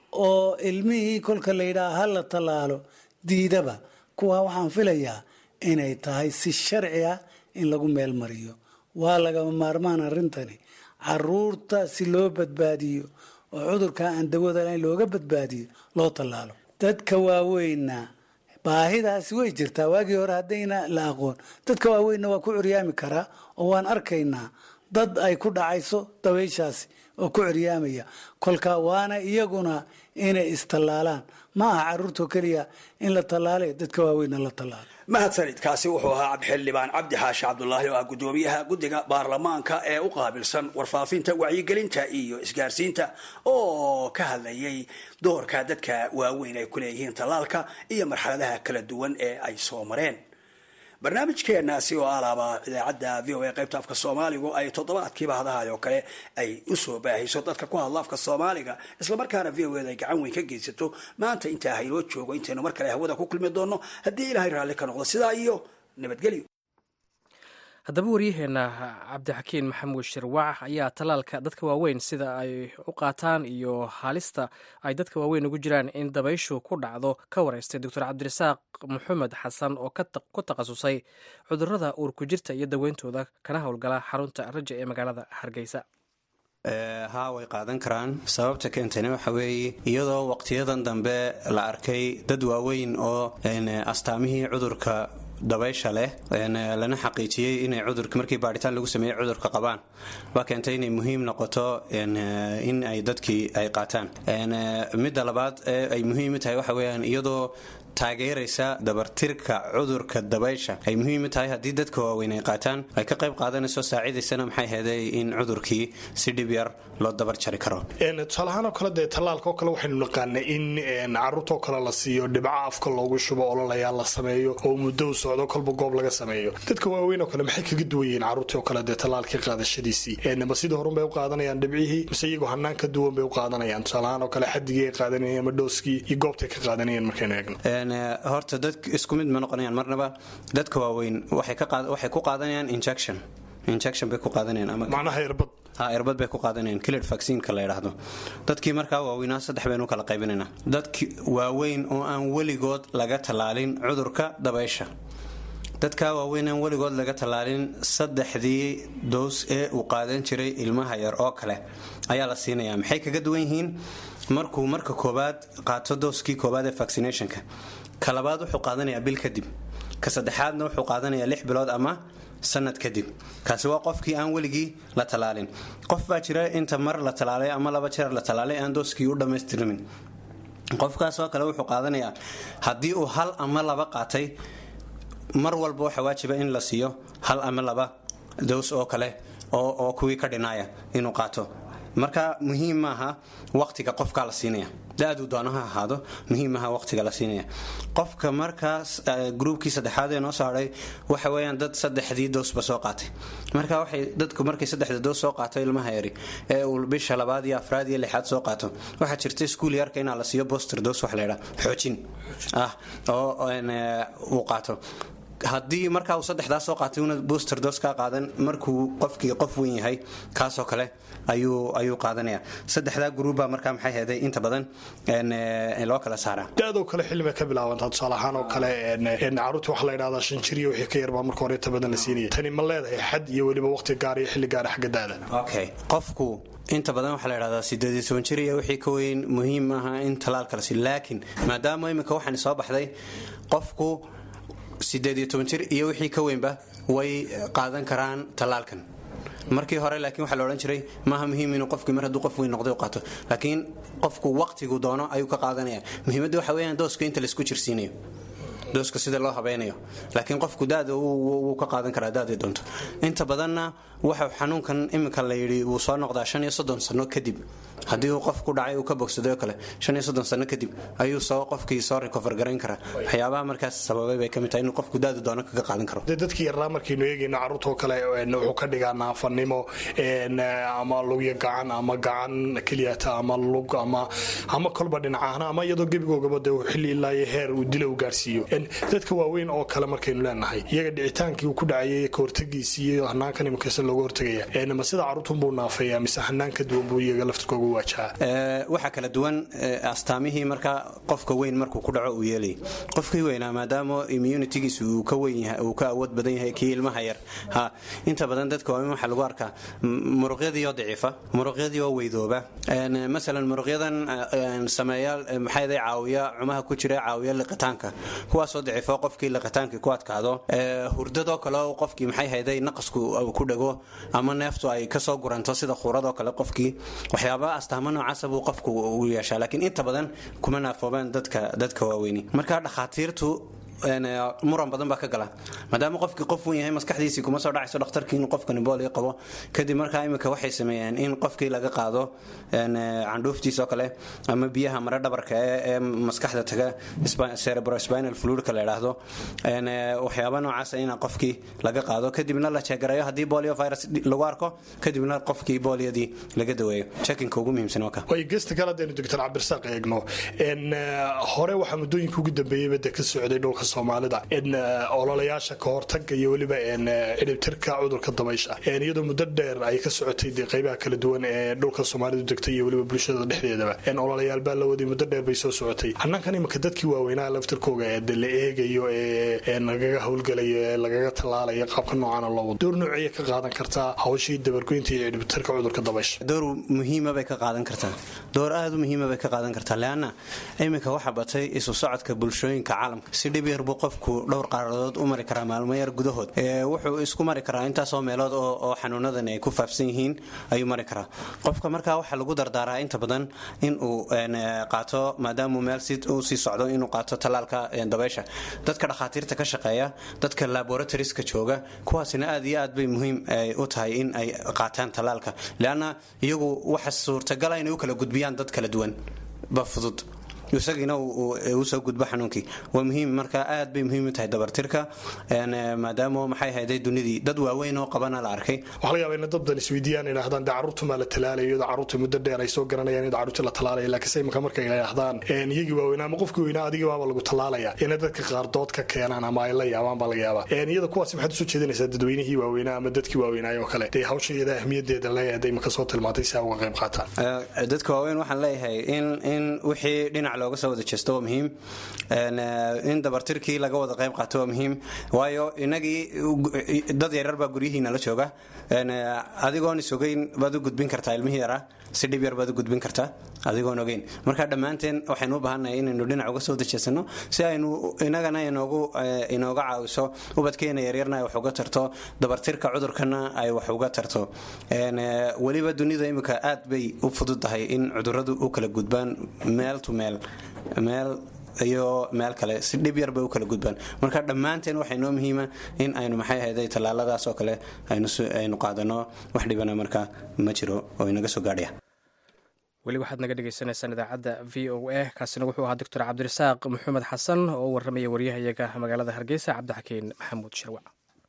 oo ilmihii kolka la yidhaha ha la tallaalo diidaba kuwa waxaan filayaa inay tahay si sharci ah in lagu meel mariyo waa lagama maarmaan arrintani caruurta si loo badbaadiyo oo cudurka aan dawada lahayn looga badbaadiyo loo tallaalo dadka waaweynna baahidaasi way jirtaa waagii hore haddayna la aqoon dadka waaweynna waa ku curyaami karaa oo waan arkaynaa dad ay ku dhacayso dabayshaasi oo ku curyaamaya kolka waana iyaguna inay istallaalaan ma aha caruurtoo keliya in la tallaale dadka waaweynna la tallaalo mahadsanid kaasi wuxuu ahaa cabdixildhibaan cabdi xaashi cabdulaahi oo ah gudoomiyaha guddiga baarlamaanka ee u qaabilsan warfaafinta wacyigelinta iyo isgaarsiinta oo ka hadlayay doorka dadka waaweyn ay ku leeyihiin tallaalka iyo marxaladaha kala duwan ee ay soo mareen barnaamijkeenaasi oo alaaba idaacadda v o a qaybta afka soomaaligu ay toddobaadkiiba hadahay oo kale ay usoo baahiso dadka ku hadla afka soomaaliga islamarkaana v o eda ay gacan weyn ka geysato maanta intaa haynoo joogo intaynu mar kale hawada ku kulmi doonno haddii ilaahay raalli ka noqdo sidaa iyo nabadgelyo haddaba waryaheena cabdixakiin maxamuud shirwac ayaa tallaalka dadka waaweyn sida ay u qaataan iyo halista ay dadka waaweyn ugu jiraan in dabayshu ku dhacdo ka wareystay doctor cabdirasaaq maxamed xasan oo ku takhasusay cudurada uurku jirta iyo daweyntooda kana howlgala xarunta raja ee magaalada hargeysa haa way qaadan karaan sababta keentayna waxa weeye iyadoo waqtiyadan dambe la arkay dad waaweyn oo astaamihii cudurka dabaysha leh lana xaqiijiyey inay cudurka markii baadhitaan lagu sameeyey cudurka qabaan waa keentay inay muhiim noqoto in ay dadkii ay qaataan midda labaad ee ay muhiim u tahay waxa weyaan iyadoo taageeraysa dabartirka cudurka dabaysha ay muhiim u tahay haddii dadka waaweyn ay qaataan ay ka qayb qaadanayso saaciidaysana maxay heeday in cudurkii si dhib yar loo dabar jari karo tusaalahaan oo kale dee tallaalka oo kale waxaynu naqaanay in caruurtoo kale la siiyo dhibco afka loogu shubo ololayaa la sameeyo oo muddo u socdo kolba goob laga sameeyo dadka waaweyn oo kale maxay kaga duwan yihiin caruurtii oo kale dee tallaalkii qaadashadiisii ma sidii horun bay u qaadanayaan dhibcihii mise iyagoo hanaan ka duwan bay u qaadanayaan tusaalahaan oo kale xadigii ay qaadanayeen ama dhooskii iyo goobtay ka qaadanayeen markaynu eegno horta dad isku mid ma noqonayaan marnaba dadka waaweyn waxay ku qaadanayaan injection injection bay ku qaadanayaan ama macnaha irbad ha irbad bay ku qaadanayaan killer vaccineka la yidhaahdo dadkii markaa waaweynaa saddex baynu kala qaybinaynaa dadki waaweyn oo aan weligood laga tallaalin cudurka dabaysha dadka waaweyn aan weligood laga tallaalin saddexdii doos ee uu qaadan jiray ilmaha yar oo kale ayaa la siinayaa maxay kaga duwan yihiin markuu marka koobaad qaato dooskii koobaad ee vaccinationka ka labaad wuxuu qaadanayaa bil kadib ka saddexaadna wuxuu qaadanayaa lix bilood ama sanad kadib kaasi waa qofkii aan weligii la talaalin qof baa jira inta mar la talaalay ama laba jeer la talaalay aan dooskii u dhammaystirmin qofkaasoo kale wuxuu qaadanayaa haddii uu hal ama laba qaatay mar walba waxa waajiba in la siiyo hal ama laba doos oo kale oo kuwii ka dhinaaya inuu qaato marka muhiim maaha waqtiga qofkaa la siinaya da-duu doono ha ahaado muhiim maaha waqtiga la siinaya qofka markaas gruubkii saddexaad ee noo soo hadhay waxa weeyaan dad saddexdii doosba soo qaatay marka waxay dadku markay saddexda doos soo qaato ilmaha yari ee uu bisha labaad iyo afraad iyo lixaad soo qaato waxaa jirta iskuul yarka inaa la siiyo boster doos wax laydhaa xoojin ah oo uu qaato haddii markaa uu saddexdaa soo qaatay una booster dos kaa qaadan markuu qofkii qof weyn yahay kaasoo kale ayuu qaadanaya saddexdaa gruubba markaa maxay heeday inta badan loo kala saaraa da-doo kale xilli bay ka bilaabantaa tusaale ahaan oo kale caruurta waxaa la yidhahdaa shan jir iyo wixii ka yarbaa marka hore inta badan la siinaya tani ma leedahay xad iyo weliba waqti gaar iyo xilli gaara xagga da-da okay qofku inta badan waxaa la yidhahdaa sideed iyo toban jir iyo wixii ka weyn muhiim maaha in talaalka la siiyo laakiin maadaama iminka waxaan soo baxday qofku sideed iyo toban jir iyo wixii ka weynba way qaadan karaan tallaalkan markii hore laakiin waxaa la odhan jiray maaha muhiim inuu qofkii mar hadduu qof weyn noqday u qaato laakiin qofku waqtigu doono ayuu ka qaadanaya muhiimadda waxa weeyaan dooska inta laisku jirsiinayo dooska sida loo habeynayo laakiin qofku daada wuu ka qaadan karaa daadii doonto inta badanna waxa xanuunkan iminka la yidhi wuu soo noqdaa shan iyo soddon sano kadib haddii uu qof ku dhacay uu ka bogsaday oo kale shan iyo soddon sano kadib ayuu soo qofkii soo recover garayn karaa waxyaabaha markaas sababay bay ka mid tahay inuu qofku daadu doono kaga qaadan karo dee dadkii yaraa markaynu eegayno carruurtoo kale wuxuu ka dhigaa naafanimo ama lugya gacan ama gacan keliyata ama lug ama ama kolba dhinacahna ama iyadoo gebigoogaba dee xilli ilaa iyo heer uu dila u gaarsiiyo dadka waaweyn oo kale markaynu leenahay iyaga dhicitaankii uu ku dhacayay ka hortagiisii iyo hanaankan imikasa looga hortagaya ma sida carruurtunbuu naafeeya mise hanaan ka duwan buu iyaga laftirkooga waxaa kala duwan astaamihii markaa qofka weyn markuu ku dhaco uu yeelay qofkii weynaa maadaama immunitigiis uu ka weyn uu ka awood badan yahay kii ilmaha yar ha inta badan dadka waaweyn waxaa lagu arkaa muruqyadii oo daciifa muruqyadii oo weydooba masalan muruqyadan sameeya maxay caawiya cumaha ku jira caawiya liqitaanka kuwaasoo daciifo qofkii liqitaankii ku adkaado hurdadoo kale qofkii maxay hayday naqasku ku dhago ama neeftu ay kasoo guranto sida khuuradoo kale qofkii waxyaaba astaamo noocaasa buu qofku u yeeshaa laakiin inta badan kuma naafoobaan dadka dadka waaweyni marka dhakhaatiirtu muran badan baa ka gala maadaama qofkii qof wen yahay maskaxdiisii kuma soo dhacayso dhakhtarkii inuu qofkani boolio qabo kadib markaa imika waxay sameeyeen in qofkii laga qaado candhuuftiisoo kale ama biyaha mare dhabarka ee maskaxda taga cerebrospinal fluidka la idhaahdo waxyaaba noocaasa in qofkii laga qaado kadibna la jeegarayo haddii bolio virus lagu arko kadibna qofkii booliyadii laga daweeyo checkinka ugu muhiimsan waa ka way gesta kale haddaynu doctor cabdirasaaq eegno hore waxaa muddooyinka ugu dambeeyeyba de ka socday dhulka soomaalida ololayaasha ka hortaga iyo weliba cidhibtirka cudurka dabaysha iyadoo muddo dheer ay ka socotay de qaybaha kala duwan ee dhulka soomaalidu degtay iyo weliba bulshada dhexdeedaba ololayaal baa la waday muddo dheer bay soo socotay hannaankan imika dadkii waaweynaha laftirkooga ee de la eegayo ee lagaga howlgalayo ee lagaga tallaalayo qaabka noocana loo wado door noociyay ka qaadan kartaa hawshii dabargoynta iyo cidhibtirka cudurka dabaysha door muhiima bay ka qaadan kartaa door aada u muhiima bay ka qaadan kartaa leanna iminka waxaa batay isu socodka bulshooyinka caalamka si dhib yar buu qofku dhowr qaaradood u mari karaa maalmo yar gudahood wuxuu isku mari karaa intaasoo meelood oo xanuunadan ay ku faafsan yihiin ayuu mari karaa qofka markaa waxaa lagu dardaaraa inta badan inuu qaato maadaamuu meel u sii socdo inuu qaato tallaalka dabaysha dadka dhakhaatiirta ka shaqeeya dadka laboratorieska jooga kuwaasina aad iyo aad bay muhiim u tahay in ay qaataan tallaalka leanna iyagu waxa suurtagala inay u kala gudbiyaan dad kala duwan ba fudud isagiina usoo gudbo xanuunkii waa muhiim marka aad bay muhiim u tahay dabartirka maadaama maxay hayday dunidii dad waaweyn oo qabana la arkay waxaa laga yaaba in dad badan isweydiiyaan idhahdaan dee carruurtu maa la talaalayo iyadoo carruurta muddo dheer ay soo garanayaan iyadoo carruurta la talaalaya laakiinse imika markay idhahdaan iyagii waaweynaa ama qofkii weynaa adigii baaba lagu talaalaya inay dadka qaar dood ka keenaan ama ay la yaabaan baa laga yaabaa iyada kuwaasi maxaad usoo jeedinaysaa dadweynihii waaweynaa ama dadkii waaweynaayo oo kale dee hawsha iyada ahmiyadeeda leeyahay imika soo tilmaantay si ay uga qayb qaataan dadka waaweyn waxaan leeyahay in in wixii dhinac looga soo wada jeesto waa muhiim in dabartirkii laga wada qayb qaato waa muhiim waayo inagii dad yaryar baa guryihiina la jooga adigoon isogeyn baad u gudbin kartaa ilmihii yaraa si dhib yar baad u gudbin kartaa adigoon ogeyn marka dhammaanteen waxaynu u baahannahay inaynu dhinac uga soo dajeesano si aynu inagana inoogu inooga caawiso ubadkeena yaryarna ay wax uga tarto dabartirka cudurkana ay wax uga tarto weliba dunida imika aad bay u fududahay in cuduradu u kala gudbaan meel to meel meel iyo meel kale si dhib yar bay u kala gudbaan marka dhammaanteen waxay noo muhiima in aynu maxay ahayday tallaaladaas oo kale aynu qaadano wax dhibana marka ma jiro oo inaga soo gaadhaya weli waxaad naga dhegeysaneysaan idaacadda v o a kaasina wuxuu ahaa doctor cabdirasaaq maxamed xasan oo u warramaya waryahayaga magaalada hargeysa cabdixakiin maxamuud shirwac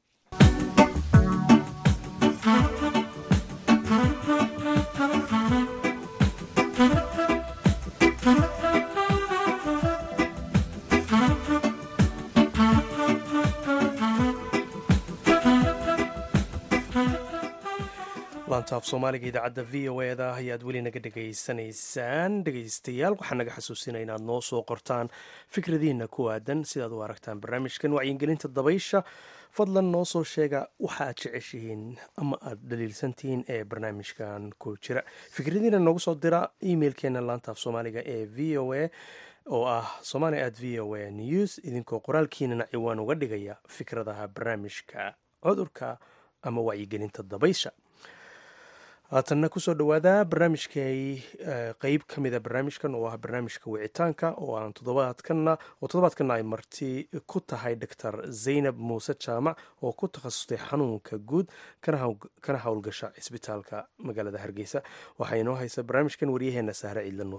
laantaaf soomaaliga idaacadda v o eda ayaad weli naga dhegaysanaysaan dhegaystayaal waxaan naga xasuusinaya inaad noo soo qortaan fikradiina ku aadan sidaad u aragtaan barnaamijkan wacyigelinta dabaysha fadlan noo soo sheega waxa aad jeceshihiin ama aad dhaliilsantihiin ee barnaamijkan ku jira fikradiina noogu soo dira emailkeena laantaaf soomaaliga ee v o a oo ah somali at v o a news idinkoo qoraalkiinana ciwaan uga dhigaya fikradaha barnaamijka cudurka ama wacyigelinta dabaysha haatanna kusoo dhawaada barnaamijkay qeyb ka mida barnaamijkan oo ah barnaamijka wicitaanka oo aan toddobaadkana oo toddobaadkana ay marti ku tahay doctor zaynab muuse jaamac oo ku takhasustay xanuunka guud kana howlgasha cisbitaalka magaalada hargeysa waxaa inoo haysa barnaamijkan waryaheena sahre ciidla nuur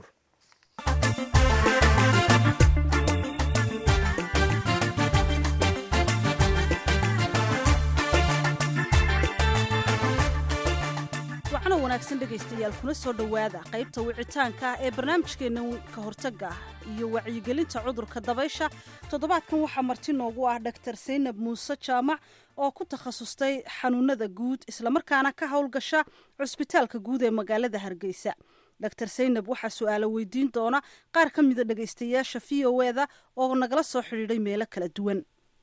wanaagsan dhegaystayaal kuna soo dhowaada qaybta wicitaanka ah ee barnaamijkeenna ka hortagga ah iyo wacyigelinta cudurka dabaysha toddobaadkan waxaa marti noogu ah dhaktar saynab muuse jaamac oo ku takhasustay xanuunada guud islamarkaana ka howlgasha cusbitaalka guud ee magaalada hargeysa dr saynab waxaa su-aalo weydiin doona qaar ka mida dhegaystayaasha v o eda oo nagala soo xidhiidhay meelo kala duwan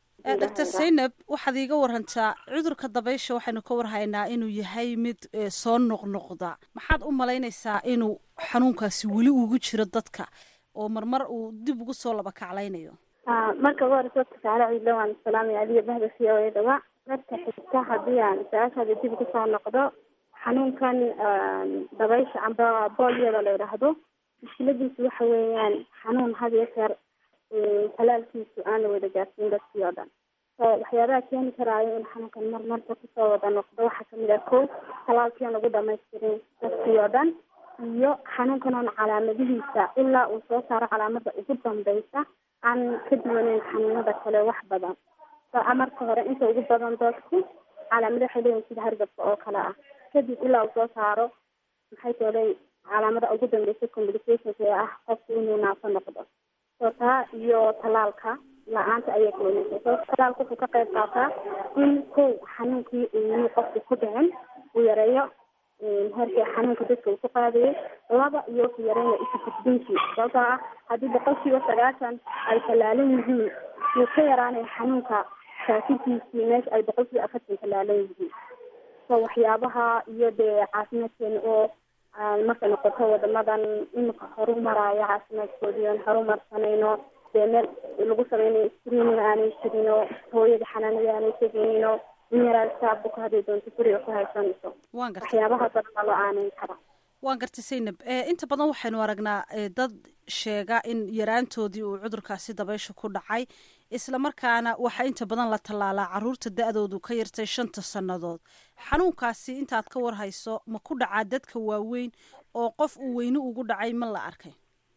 dr saynab waxaad iiga warantaa cudurka dabaysha waxaynu ka warhaynaa inuu yahay mid soo noqnoqda maxaad u malaynaysaa inuu xanuunkaasi weli ugu jiro dadka oo marmar uu dib ugu soo laba kaclaynayo marka ugu horeysa dadka saare ciidla waan salaamaya adiga bahda v o edaba marka xigta haddii aan su-aashaada dib ugu soo noqdo xanuunkan dabaysha amba boolyada la yidhaahdo mushkiladiisu waxa weeyaan xanuun had iyo jeer talaalkiisu aan la wada gaarsiin dadkii oo dhan so waxyaabaha keeni karaayo in xanuunkan mar marba kusoo wada noqdo waxaa kamid ah ko talaalkii aan lagu dhamaystirin dadkii oo dhan iyo xanuunkan oon calaamadihiisa ilaa uu soo saaro calaamada ugu dambeysa aan ka duwaneyn xanuunada kale wax badan so marka hore inta ugu badan dadku calaamada waxay leeyihin sida hargabka oo kale ah kadib ilaa uu soo saaro maxay toolay calaamada ugu dambeysa complications ee ah qofku inuu naafo noqdo so taa iyo talaalka la-aanta ayay keenaysa so talaalka wuxuu ka qayb qaataa in kow xanuunkii uu qofku ku dhicin uu yareeyo heerkii xanuunka dadka uu ku qaadayay laba iyo ku yareynaya isu gudbintii sababtoo ah haddii boqolkiiba sagaashan ay talaalan yihiin wuu ka yaraanaya xanuunka faafidiisii meesha ay boqolkiiba afartan talaalan yihiin so waxyaabaha iyo dee caafimaadkeena oo markay noqoto wadamadan imika horu maraayo caafimaadkoodii oon horumarsanayno dee meel lagu sameynayo screening aanay jirino hooyada xanaanada aanay tegayno in yaraasa buka hadday doonto guriga ku haysanayso waan gartay waxyaabaha badan loo aaneyn kara waan gartay saynab inta badan waxaynu aragnaa dad sheega in yaraantoodii uu cudurkaasi dabaysha ku dhacay islamarkaana waxaa inta badan la tallaalaa caruurta da-doodu ka yartay shanta sannadood xanuunkaasi intaad ka warhayso ma ku dhacaa dadka waaweyn oo qof uu weyne ugu dhacay ma la arkay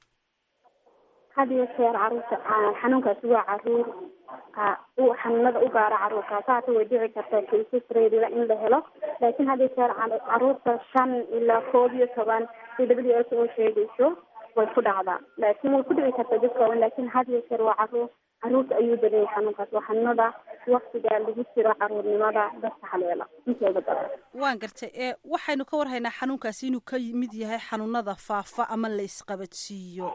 had iyo jeer caruurta xanuunkaasi waa caruur xanuunada u gaara caruurkaas haata way dhici kartaa cases reedila in la helo laakiin had iyo jeer caruurta shan ilaa koob iyo toban si w s oo sheegayso way ku dhacdaa laakiin way ku dhici kartaa dadka waaweyn laakiin had iyo jeer waa caruur caruurta ayuu badanyay xanuunkaas waa xanuunada waktiga lagu jiro caruurnimada dadka haleela intooda badan waan gartay ee waxaynu ka warhaynaa xanuunkaasi inuu ka mid yahay xanuunada faafa ama la isqabadsiiyo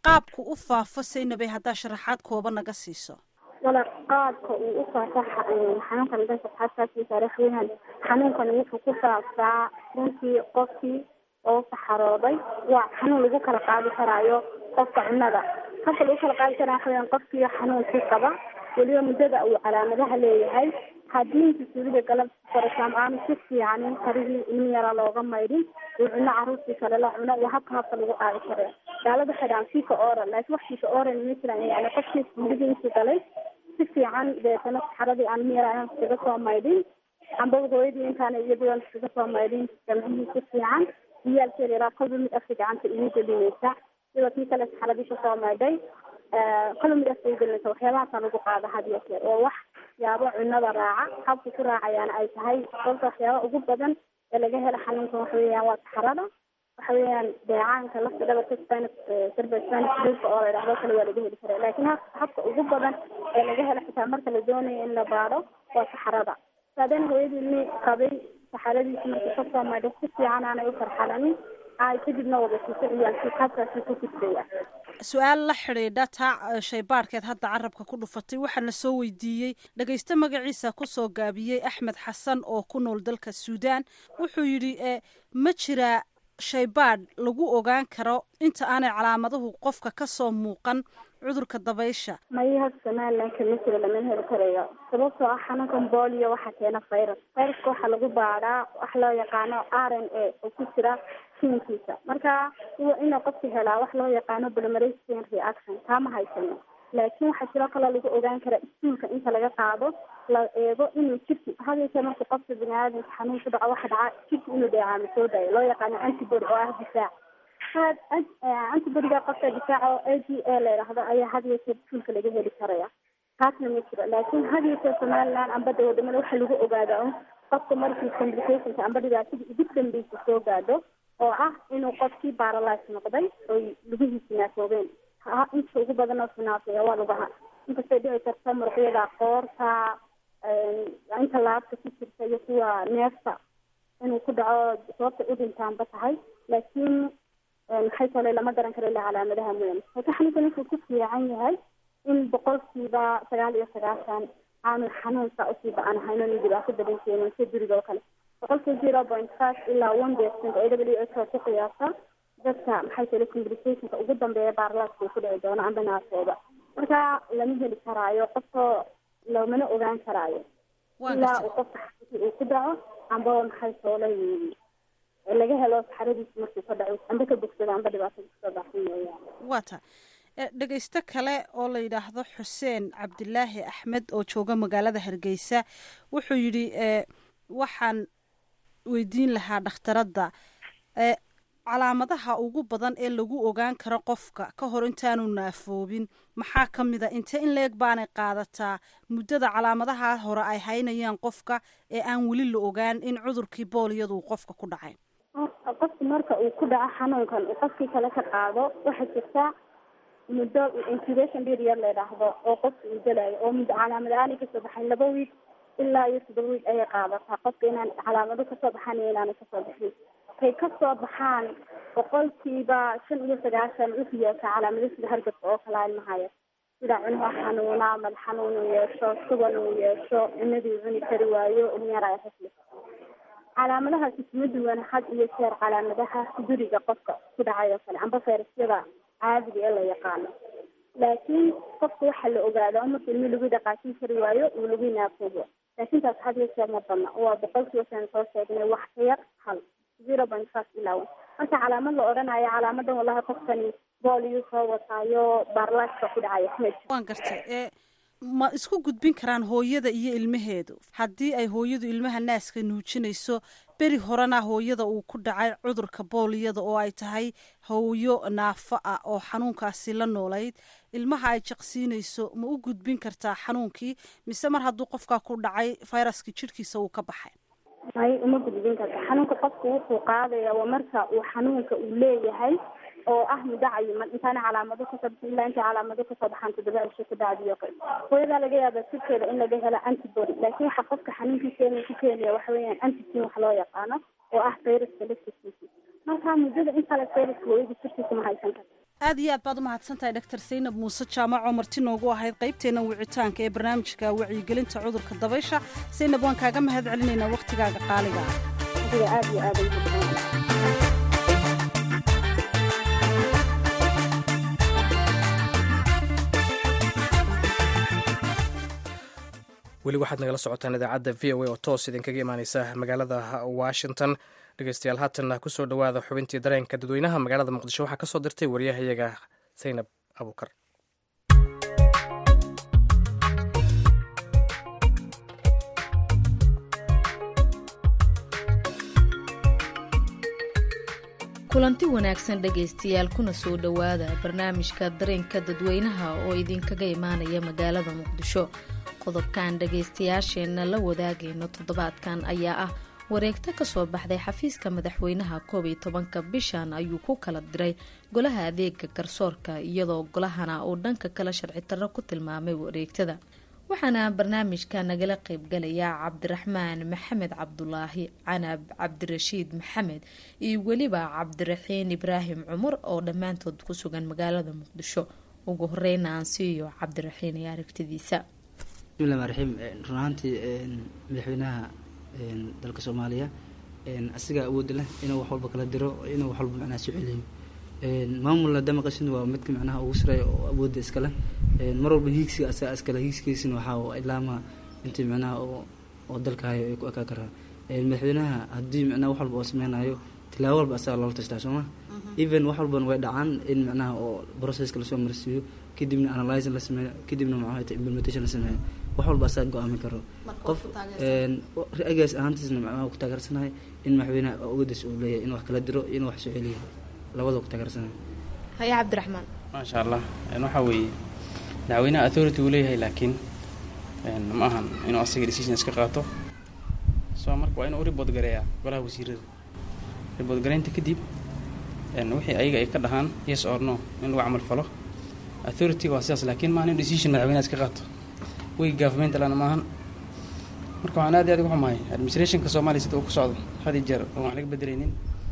qaabku u faafo saynabay haddaa sharaxaad kooba naga siiso wala qaabka uu u faafo xanuunkan danka xasaasiisa waxweeyaan xanuunkan wuxuu ku faafaa runtii qofkii oo saxarooday waa xanuun lagu kala qaadi karaayo qofka cunnada habka lagu kala qaadi karaa waxaweyaan qofkii xanuunkii qaba weliba muddada uu calaamadaha leeyahay haddii inta suulida galab farasaam aanu si fiicanin karihii ilmi yaraa looga maydhin uu cuno caruurtii kale la cuno waa habka habka lagu qaadi karo gaalada xidhaan fiika oral laakiin wax fiika oral ma jiran yani qofkii suulidii intii galay si fiican deetana saxaradii aan ilmi yaraa iskaga soo maydhin amba hooyadii intaana iyaduan iskaga soo maydhin jamcihii si fiican ciyaalkeeda yaraa kolba mid afka gacanta igu gelinaysa sida kii kale saxaradii kasoo maydhay kolba mid afka igu gelinaysa waxyaabahaasa lagu qaada had iyo jeer oo wax yaabo cunada raaca habka ku raacayaana ay tahay sababta waxyaaba ugu badan ee laga helo xanuunkan waxa weeyaan waa saxarada waxa weeyaan deecaanka lafta dhabarka spinus serba spinus dhulka oo la idhahdo kale waa laga heli karaa laakiin ha habka ugu badan ee laga helo xitaa marka la doonayo in la baadho waa saxarada saadeen hooyadii ilmi qabay saxaradiisi markii kasoo maydhay si fiican aanay u farxalanin ay kadibna wada siiso ciyaalkii qaabkaasi ku gudbaya su-aal la xidhiidha taa shaybaadhkeed hadda carabka ku dhufatay waxaa la soo weydiiyey dhagayste magaciisa kusoo gaabiyey axmed xasan oo ku nool dalka suudaan wuxuu yidhi ma jiraa shaybaadh lagu ogaan karo inta aanay calaamaduhu qofka kasoo muuqan cudurka dabaysha mayaha somalilan kama jiro lama heli karayo sababtoo ah xanuunkan bolio waxaa keena virus viruska waxaa lagu baadhaa wax loo yaqaano r n a oo ku jira jinkiisa marka inuu qofka helaa wax loo yaqaano polymerase chain reaction taa ma haysano laakiin waxaa jiroo kaloo lagu ogaan karaa iskuulka inta laga qaado la eego inuu jirki hadayse marka qofka biniaadamka xanuun ku dhaco waxa dhaca jirki inuu dheecaamo soo daayo loo yaqaano antibody oo ah difaac antibodiga qofka difaaca oo a d a la yidhaahdo ayaa had iyo jeer iskuulka laga heli karaya taasna ma jiro laakiin had iyo jeer somaliland amba de wadamada waxaa lagu ogaadaa un qofka markii complicationka amba dhibaatadii ugu dambeysa soo gaadho oo ah inuu qofkii baralise noqday oy lugihiisi naafoobeen inta ugu badan oo finaafeeya waa lugaha inkastay dhici karta muruqyada qoorta inta laabta ku jirta iyo kuwa neefta inuu ku dhaco sababta u dhintaanba tahay laakiin maxay tole lama garan karo ilaa calaamadaha mooyane laakiin xanuunkan wuxuu ku fiican yahay in boqolkiiba sagaal iyo sagaashan aanu xanuunka usii ba-an hayno nin dhibaato badan keenin sida duriga oo kale boqolkiiba zero point five ilaa one percent a w h oo ku qiyaasa dadka maxay tole complicationka ugu dambeeya baarlaaska uu ku dhici doono amba naafooda marka lama heli karaayo qofka lamana ogaan karaayo ilaa uu qofka xanuunkii uu ku dhaco amba maxay toole laga helo saxaradiisa markuu ka dhaco amba ka bogsado amba dhibaatada kusoo baxsan mooyaane waa ta dhegaysto kale oo la yidhaahdo xuseen cabdilaahi axmed oo jooga magaalada hargeysa wuxuu yidhi waxaan weydiin lahaa dhakhtaradda calaamadaha ugu badan ee lagu ogaan karo qofka ka hor intaanu naafoobin maxaa ka mid a inte in leeg baanay qaadataa muddada calaamadaha hore ay haynayaan qofka ee aan weli la ogaan in cudurkii booliyadu qofka ku dhacay qofka marka uu ku dhaco xanuunkan uu qofkii kale ka qaado waxaa jirta muddo incubation period la yidhaahdo oo qofka uu gelayo oo muddo calaamad aanay kasoo baxayn laba wiig ilaa iyo toddoba wiig ayay qaadataa qofka inaan calaamado kasoo baxaan iyo inaanay kasoo baxin kay kasoo baxaan boqolkiiba shan iyo sagaashan wuxuu yeeshaa calaamado sida hargabka oo kala ilmahaya sida cunaha xanuuna madax xanuun uu yeesho sugan uu yeesho cunadii cuni kari waayo unyaraya xisli calaamadahaasi kuma duwan had iyo jeer calaamadaha duriga qofka ku dhacay oo kale amba fayrasyada caadiga ee la yaqaano laakiin qofka waxaa la ogaada marka ilmi lagu dhaqaajin kari waayo uu lagu naafoobo laakiin taas had iyo jeer ma badna waa boqolkiiba saan soo sheegnay wax ka yar hal zero point five ilaa one marka calaamad la odhanayo calaamadan wallahi qofkani booliyu soo wataayo baarlaaska ku dhacaya waan gartay ma isku gudbin karaan hooyada iyo ilmaheedu haddii ay hooyadu ilmaha naaska nuujinayso beri horena hooyada uu ku dhacay cudurka booliyada oo ay tahay hooyo naafo ah oo xanuunkaasi la noolayd ilmaha ay jaqsiinayso ma u gudbin kartaa xanuunkii mise mar hadduu qofkaa ku dhacay fayraska jirhkiisa uu ka baxay may uma gudbin karta xanuunka qofka wuxuu qaadaya waa marka uu xanuunka uu leeyahay oo ah muddo cayiman intaana calaamado kasoo bixin ilaa intay calaamado kasoo baxaan toddoba cisho ku dhacdiyo kale hooyadaa laga yaaba jirkeeda in laga helo antibody laakiin waxa qofka xanuunkii keena ku keenaya waxa weeyaan antigen wax loo yaqaano oo ah fayraska laftiskiisa marka muddada in kale fayraska hooyada jirkiisa ma haysan karto aad iyo aad baad u mahadsantahay dr saynab muuse jaamac oo marti noogu ahayd qaybteena wicitaanka ee barnaamijka wacyigelinta cudurka dabaysha saynab waan kaaga mahad celinaynaa wakhtigaaga qaaliga aad iyo aad weli waxaad nagala socotaan idaacadda v o a oo toos idinkaga imaaneysa magaalada washington dhegeystayaal haatanna kusoo dhowaada xubintii dareenka dadweynaha magaalada muqdisho waxaa kasoo dirtay wariyahayaga saynab abuukar kulanti wanaagsan dhegaystayaal kuna soo dhowaada barnaamijka dareenka dadweynaha oo idinkaga imaanaya magaalada muqdisho qodobkan dhagaystayaasheenna la wadaagayno toddobaadkan ayaa ah wareegto kasoo baxday xafiiska madaxweynaha koob iyo tobanka bishan ayuu ku kala diray golaha adeega garsoorka iyadoo golahana uu dhanka kale sharci darro ku tilmaamay wareegtada waxaana barnaamijka nagala qaybgalaya cabdiraxmaan maxamed cabdulaahi canab cabdirashiid maxamed iyo weliba cabdiraxiin ibraahim cumar oo dhammaantood ku sugan magaalada muqdisho ugu horeyna aan siiyo cabdiraxiin iyo aragtidiisa bismillahi rmaan raxiim run ahaantii madaxweynaha dalka soomaaliya asigaa awoodda leh inuu wax walba kala diro inuu wax walba macnaha soo celiyo maamulna damaqashin waa midka macnaha ugu sareeya oo awoodda iskale mar walba hiigsiga asaga iskale hiigsigiisina waxaa ilaama intii macnaha oo dalka hayo ay ku ekaa karaa madaxweynaha haddii macnaha wax walba oo sameynayo tilaabo walba asaga loola tashtaa sooma even wax walbana way dhacaan in macnaha oo processka lasoo marsiiyo kadibna analyzing la sameeyo kadibna maxaa implementation la sameeyo wax walba asaga go-aamin karo qof ra-igaas ahaantiisna macnaha ku taageersanahay in madaxweynaha awoodiis uu leeyahay in wax kala diro in wax soo celiyo labada ku taageersanahay haya cabdiraxmaan maasha allah waxaa weeye madaxweynaha authority uu leeyahay laakiin ma ahan inuu asaga decision iska qaato so marka waa inuu report gareeyaa golaha wasiirada report gareynta kadib wixii ayaga ay ka dhahaan yes or no in lagu camal falo authority waa sidaas laakiin maahan in decision madaxweynaha iska qaato way government lana maahan marka waxaan aad iyo aad uga xumahay administrationka soomaaliya sida uu ku socdo had iyo jeer oon wax laga bedelaynin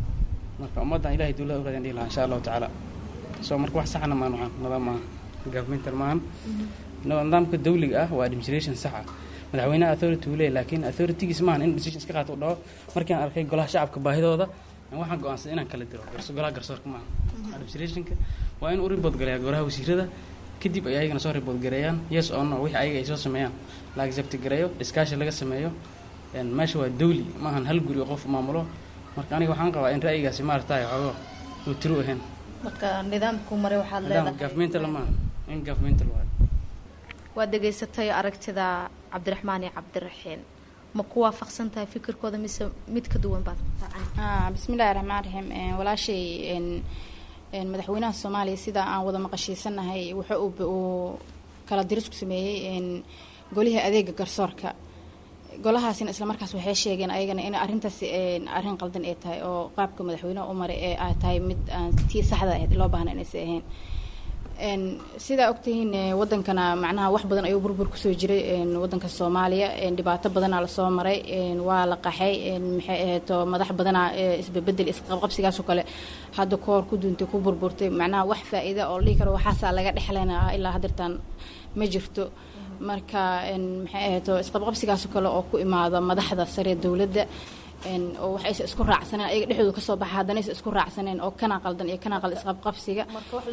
marka ummaddan ilahay duulada u raadin dhihi lahaa insha allahu tacaala so marka wax saxna maan waxaan nidaam maahan governmental maahan nidaamka dawliga ah waa administration sax ah madaxweynaha authority uu leeyahy laakiin authoritygiis maahan in decision iska qaato u dhaho markii aan arkay golaha shacabka baahidooda waxaan go-aansaday inaan kala diro golaha garsoorka maaha administrationka waa in uu report gareeyaa golaha wasiirada kadib ay ayagana soo report gareeyaan yes or no wixii ayaga ay soo sameeyaan la accept gareeyo iskaashi laga sameeyo meesha waa dawli maahan hal guri oo qof maamulo marka aniga waxaan qabaa in ra'yigaasi maaragtay xoogo uu tiro ahayn marka nidaamku mare waxaad nidaam leedahay governmental maaha in governmental waayo waad dhegaysatay aragtida cabdiraxmaan iyo cabdiraxiin ma ku waafaqsan tahay fikirkooda mise mid ka duwan baad Ah, bismillahi raxmaan raxiim Een, walaashay een, een, madaxweynaha soomaaliya sida aan wada maqashiisanahay wuxuu uu- uu kala diris ku sameeyey een, golihii adeega garsoorka golahaasina isla markaas waxay sheegeen ayagana in arrintaasi een, arrin qaldan ay tahay oo qaabka madaxweynaha u maray ee ay tahay mid aan tii saxda ahayd loo baahna inaysan ahayn Een, sidaa ogtihiin eh, wadankana macnaha wax badan ayuu burbur kusoo jiray een, wadanka soomaaliya een, dhibaato badanaa lasoo maray een, waa la qaxay een, maxay aheeto madax badanaa eh, isbebedel isqabqabsigaasoo kale hadda koor ku duuntay ku burburtay macnaha wax faa-iida oo la dhihi karo waxaasaa laga dhexlaynaa ilaa haddeertaan ma jirto marka een, maxay aheeto isqabqabsigaasoo kale oo ku imaada madaxda sare dowladda een, oo waxaysa isku raacsaneen ayaga dhexdooda kasoo baxa haddanaysa isku raacsaneen oo kana qaldan iyo kana qaldan isqabqabsiga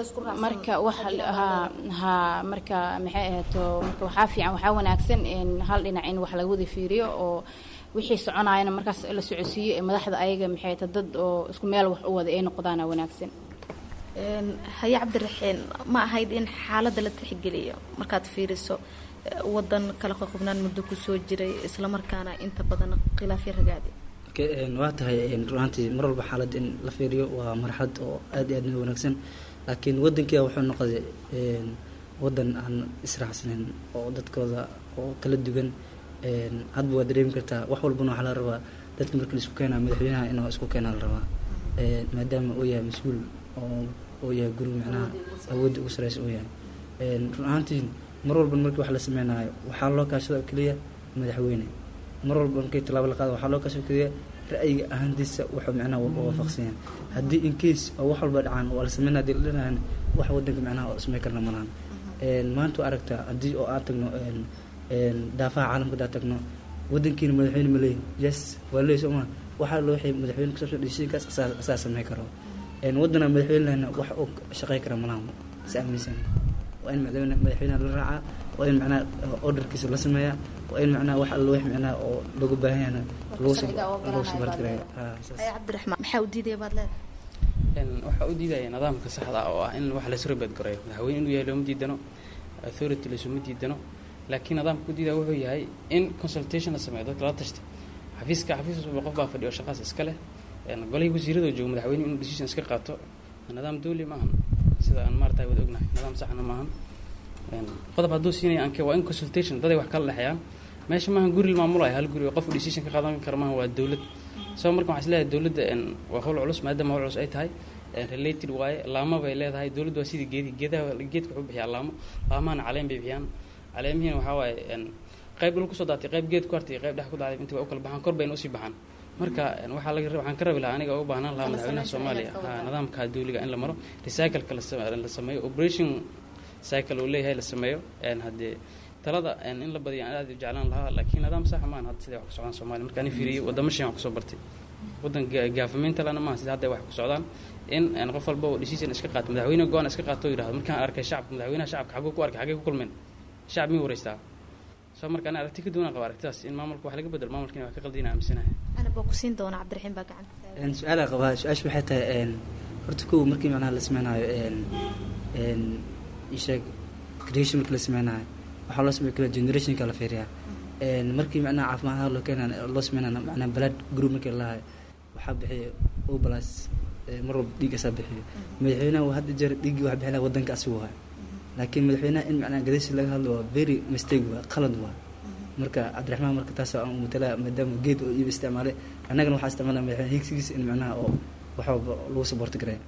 marka wax ha ha marka maxay ahaato marka waxaa fiican waxaa wanaagsan in hal dhinac in wax laga wada fiiriyo oo wixii soconaayana markaas la socodsiiyo ee madaxda ayaga maxay ta dad oo isku meel wax u wada ay noqdaana wanaagsan Een, haye cabdiraxiin ma ahayd in xaaladda la tixgeliyo markaad fiiriso eh, wadan kala qoqobnaan muddo kusoo jiray islamarkaana inta badan khilaafyo ragaadi Okay, een, waa tahay een, run ahaantii mar walba xaalad in la fiiriyo waa marxalad oo aad iyo aad u wanaagsan laakiin wadankia wuxuu noqday een, wadan aan israacsaneyn oo dadkooda oo kala duwan een, hadba waa dareemi kartaa wax walbana waxaa la rabaa dadka marka la isku keenaa madaxweynaha inuu isku keenaa la rabaa Een, maadaama uu yahay mas-uul oo uu yahay guri macnaha awoodda ugu sareysa uu yahay Een, run ahaantii mar walba markii wax la sameynayo waxaa loo kaashada oo keliya madaxweyne mar walba markii tallaabo la qaado waxaa loo kaasoo keliya ra'yiga ahaantiisa wuxuu macnaha u waafaqsan yahay haddii in case oo wax walba dhacaan waa la sameynaa hadii la dhanahan wax wadanka macnaha oo ismay karna malahan maanta waa aragtaa haddii oo aan tagno daafaha caalamka hadaa tagno wadankiina madaxweyne ma leeyin yes waa leey soo maa waxaa loo waxay madaxweyne kusabsan decisionkaas asaa samey karo wadana madaxweyne lehna wax uu shaqey kara malahan is aaminsan waa in madaxweyne madaxweynaha la raacaa waa in macnaha orderkiisa la sameeyaa waa in macnaha wax alla wax macnaha oo looga baahan yahana lagu sabarad garaya cabdiraxmaan maxaa u diidaya baad leedahay waxaa u diidaya nidaamka saxda ah oo ah in wax laysu rabad gareeyo madaxweyne inuu yahay looma diidano authority laysuma diidano laakiin nidaamka u diidaya wuxuu yahay in consultation la sameeyo dadka lala tashta xafiiska xafiis walba qof baa fadhiyo shaqaas iska leh golihii wasiirada joogo madaxweyne inuu decision iska qaato nidaam dawli maahan sida aan maarata wada ognahay nidaam saxna maahan qodob hadduu siinaya anke waa in consultation daday wax kala dhexeeyaan meesha maahan guri la maamulayo hal guri oo qof decision ka qaadan kara maahan waa dowlad so marka waxaan isleeyahay dowladda waa hawl culus maadaama hawl culus ay tahay related waaye laamo bay leedahay dowladda waa sidii geedi geedaha geedka wuxuu bixiyaa laamo laamahana caleen bay bixiyaan caleemihiina waxaa waaye qayb dhul kusoo daatay qayb geed ku hartay iyo qayb dhex ku dacday inta waa u kala baxaan kor bayna usii baxaan marka waxaa laga waxaan ka rabi lahaa aniga uga baahnaan lahaa madaxweynaha soomaaliya nidaamka dawliga in la maro recycleka la sameeyo operation cycle uu leeyahay la sameeyo haddee talada in la badiyo aan aad u jeclaan lahaa laakiin nidaam saxa maahan hadda siday wax ku socdaan soomaaliya marka ani fiiriyey wadamo shan wax kusoo bartay waddan gaafamaynta lana maaha sida hadda wax ku socdaan in qof walba oo decision iska qaato madaxweyne go-aan iska qaato oo yidhahdo markaan arkay shacabka madaxweynaha shacabka xaguu ku arkay xagee ku kulmeen shacab miyuu wareystaa soo marka ani aragti ka duwanaan qaba aragtidaas in maamulka wax laga bedelo maamulkiina wax ka qaldina aaminsanahay ana baa ku siin doona cabdiraxiim baa gacanta su-aalaa qabaa su-aasha waxay tahay horta kow markii macnaha la sameynayo isheeg creation markii la sameynayo waxaa loo samey kala generationka la fiiriyaa markii macnaha caafimaadaha loo keenayo loo sameynaya macnaha blood group markii la lahayo waxaa bixiya o plus mar walba dhiiggaasaa bixiyo madaxweynaha waa hadda jeer dhiiggii wax bixinaya wadanka asigu waay laakiin madaxweynaha in macnaha gadasi laga hadlo waa very mistake waa qalad waa marka cabdiraxmaan marka taas aan matala maadaama geed oo iiba isticmaalay annagana waxaa isticmaalaya madaxweyne higsigiisa in macnaha oo wax walba lagu saboorti garaya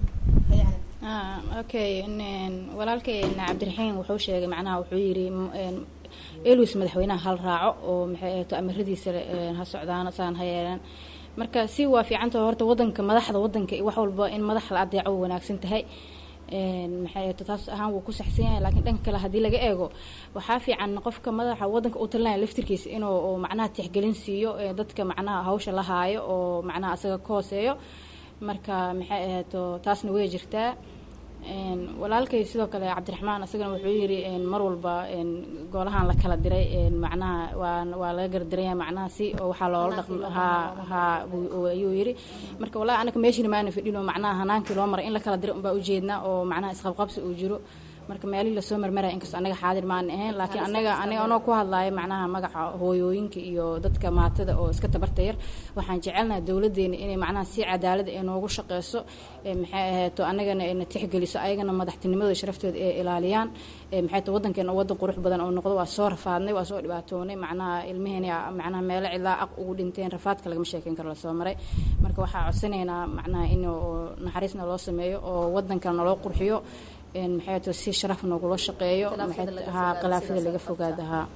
okay walaalkay cabdiraxiim wuxuu sheegay macnaha wuxuu yidhi elus madaxweynaha hal raaco oo maxay ahayto amaradiisa ha socdaan saan ha yeelaan marka si waa fiicanta horta wadanka madaxda wadanka wax walba in madax la adeeco way wanaagsan tahay maxay ahayto taas ahaan wuu ku saxsan yahay laakiin dhanka kale haddii laga eego waxaa fiican qofka madaxa wadanka u talinaya laftirkiisa inuu macnaha tixgelin siiyo dadka macnaha hawsha la haayo oo macnaha asaga ka hooseeyo marka maxay ahayto taasna way jirtaa walaalkay sidoo kale cabdiraxmaan isagana wuxuu yiri mar walba goolahan la kala diray macnaha waa waa laga gardaraya macnaha si oo waxaa loola dhaqm ha ha ayuu yiri marka wallahi anaka meeshina maana fadhino macnaha hanaankii loo maray in la kala diray unbaa ujeednaa oo macnaha isqabqabsi uu jiro marka meelihii lasoo marmaraya inkastoo anaga xaadir maan ahayn laakiin anaga aniga anoo ku hadlaayo macnaha magaca hooyooyinka iyo dadka maatada oo iska tabarta yar waxaan jecelnaha dowladeena inay macnaha si cadaalada ay noogu shaqeyso maxay ahayto anagana ayna tixgeliso ayagana madaxtinimadooda sharaftooda ay ilaaliyaan maxay to wadankeena wadan qurux badan oo noqdo waa soo rafaadnay waa soo dhibaatoonay macnaha ilmaheena macnaha meelo cidlaa aq ugu dhinteen rafaadka lagama sheekeyn karo lasoo maray marka waxaa codsanaynaa macnaha in naxariisna loo sameeyo oo wadankana naloo qurxiyo maxay to si sharaf noogula shaqeeyo ha khilaafada laga fogaada ha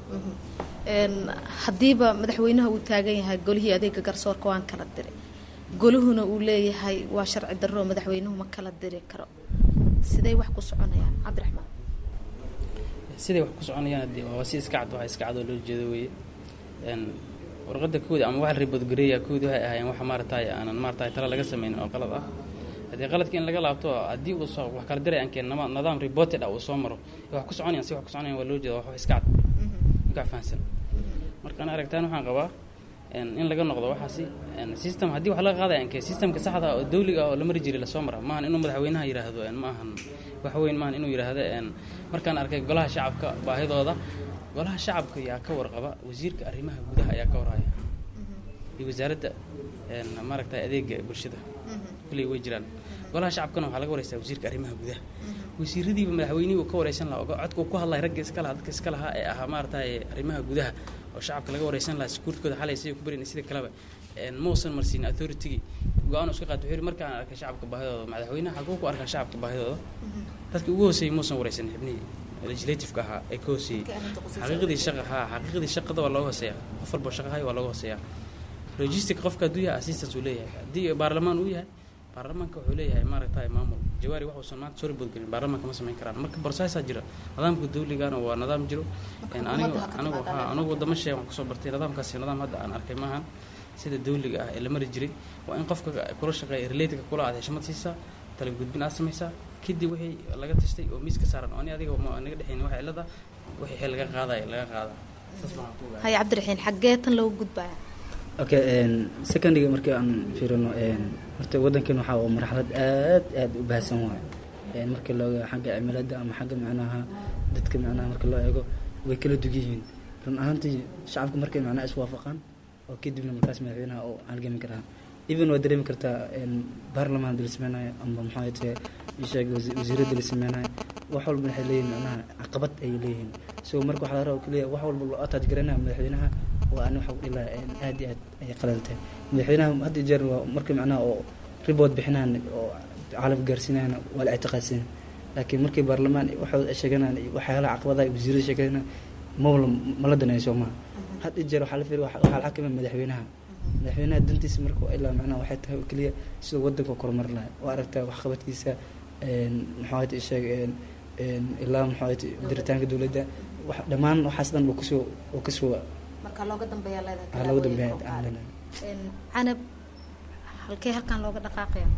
haddiiba madaxweynaha uu taagan yahay golihii adeega garsoorka waan kala diray golihuna uu leeyahay waa sharci darro madaxweynuhu ma kala diri karo siday wax ku soconayaan cabdiraxmaan siday wax ku soconayaan hadii waa si iska cad waxa iska cad oo loo jeedo weeye warqadda koodi ama wax ribadgareeya koodi waxay ahaayeen wax maaragtay aanan maaragtay tala laga sameynin oo qalad ah haddii qaladka in laga laabto haddii uu soo wax kala diray aankeen nama nidaam reported ah uu soo maro wax ku soconayaan si wax ku soconayaan waa loo jeeda wax iska cad ninka fahansan marka ana aragtaan waxaan qabaa in laga noqdo waxaasi system haddii wax laga qaadaya aankee systemka saxda oo dawliga oo la mari jiray lasoo mara maahan inuu madaxweynaha yidhaahdo ma ahan wax weyn maahan inuu yidhaahdo markaan arkay golaha shacabka baahidooda golaha shacabka yaa ka warqaba wasiirka arrimaha gudaha ayaa ka warhaya iyo wasaaradda maaragtay adeega bulshada kuley way jiraan golaha shacabkana waxaa laga wareysaa wasiirka arrimaha gudaha wasiiradiiba madaxweynihii uu ka wareysan lahaa codka uu ku hadlay ragga iska lahaa dadka iska lahaa ee ahaa maaragtay arrimaha gudaha oo shacabka laga wareysan lahaa sekuurtkooda xalay siday ku barin sida kaleba mausan marsiin authoritigii go-aan iska qaat wuxuu yidhi markaan arkay shacabka baahidooda madaxweynaha xaguu ku arkaa shacabka baahidooda dadkii ugu hooseeyey mausan wareysan xibnihii legislativeka ahaa ee ka hooseeyey xaqiiqdii shaqa haa xaqiiqdii shaqada waa looga hooseeyaa qof walba shaqa hay waa looga hooseeyaa logistic qofka hadduu yahay assistance uu leeyahay haddii baarlamaan uu yahay baarlamaanka wuxuu leeyahay maaragtay maamul jawaari waxuusan maanta soo ribood gelin baarlamaanka ma samayn karaan marka borsaasaa jira nidaamka dawligana waa nidaam jiro anigu anigu ha anigu wadamo sheeg waan kusoo bartay nidaamkaasi nidaam hadda aan arkay maahan sida dawliga ah ee la mari jiray waa in qofka kula shaqeeya related kula aad heshmad siisaa tala gudbin aad samaysaa kadib wixii laga tashtay oo miiska saaran oo ani adiga ma naga dhexayn waxa cilada wixii xil laga qaadaya laga qaada saas baan ku ogahay hay cabdiraxiin xaggee tan loogu gudbaya okay secondiga markii aan fiirino horta waddankan waxaa oo marxalad aad aad u baahsan waayo markii looga xagga cimilada ama xagga macnaha dadka macnaha marka loo eego way kala dug yihiin run ahaantii shacabka markay macnaha iswaafaqaan oo kadibna markaas madaxweynaha oo halgami karaa even waa dareemi kartaa baarlamaan la sameynayo amba maxaa tahay isheeg wasiiradda la sameynayo wax walba waxay leeyihin macnaha caqabad ayay leeyihiin so marka waxaa laga raba keliya wax walba loo ataaj garanaya madaxweynaha waa ani waxa dhila aad iyo aad ayay qalan tahay madaxweynaha had iyo jeer waa marka macnaha oo report bixinaan oo caalamka gaarsiinayana waa la ictiqaadsan laakiin markii baarlamaan waxay sheeganaan waxyaalaha caqabadaha wasiirada sheeganayna mawla mala danayso maaha had iyo jeer waxaa la fiiriya waxaa la xakima madaxweynaha madaxweynaha dantiisa marka ilaa macnaha waxay tahay oo keliya siduu waddanka korumar lahay oo aragtaa waxqabadkiisa maxaat sheeg ilaa maxaat diritaanka dowladda dhammaan waxaas dhan uu kasoo uu kasoo marka looga dambeeya waxaa looga dambeeya aan leenahay canab halkee halkan looga dhaqaaqaya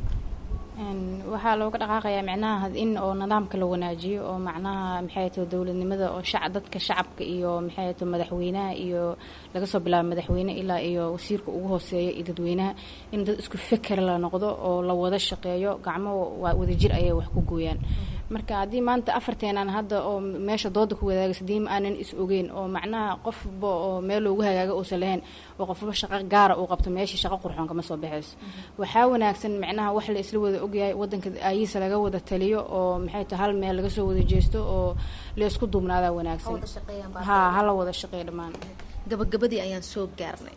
waxaa looga dhaqaaqayaa micnaha in oo nidaamka la wanaajiyo oo macnaha maxay tahay dowladnimada oo shac dadka shacabka iyo maxay tahay madaxweynaha iyo laga soo bilaabo madaxweyne ilaa iyo wasiirka ugu hooseeya iyo dadweynaha in dad isku feker la noqdo oo la wada shaqeeyo gacmo wadajir ayay wax ku gooyaan marka haddii maanta afarteenaan hadda oo meesha dooda ku wadaagaysa diima aanan is ogeyn oo macnaha qofba oo meel loogu hagaago uusan lahayn oo qofba shaqo gaara uu qabto meeshii shaqo qurxoon kama soo baxayso waxaa wanaagsan macnaha wax la isla wada ogyahay wadanka aayihiisa laga wada taliyo oo maxay tahay hal meel laga soo wada jeesto oo la isku duubnaadaa wanaagsan ha hala wada shaqeeya dhammaan gabagabadii ayaan soo gaarnay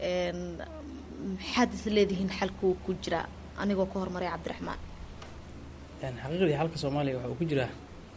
maxaad is leedihiin xalkuu ku jiraa anigoo ka hormaray cabdiraxmaan xaqiiqdii xalka soomaaliya waxa uu ku jiraa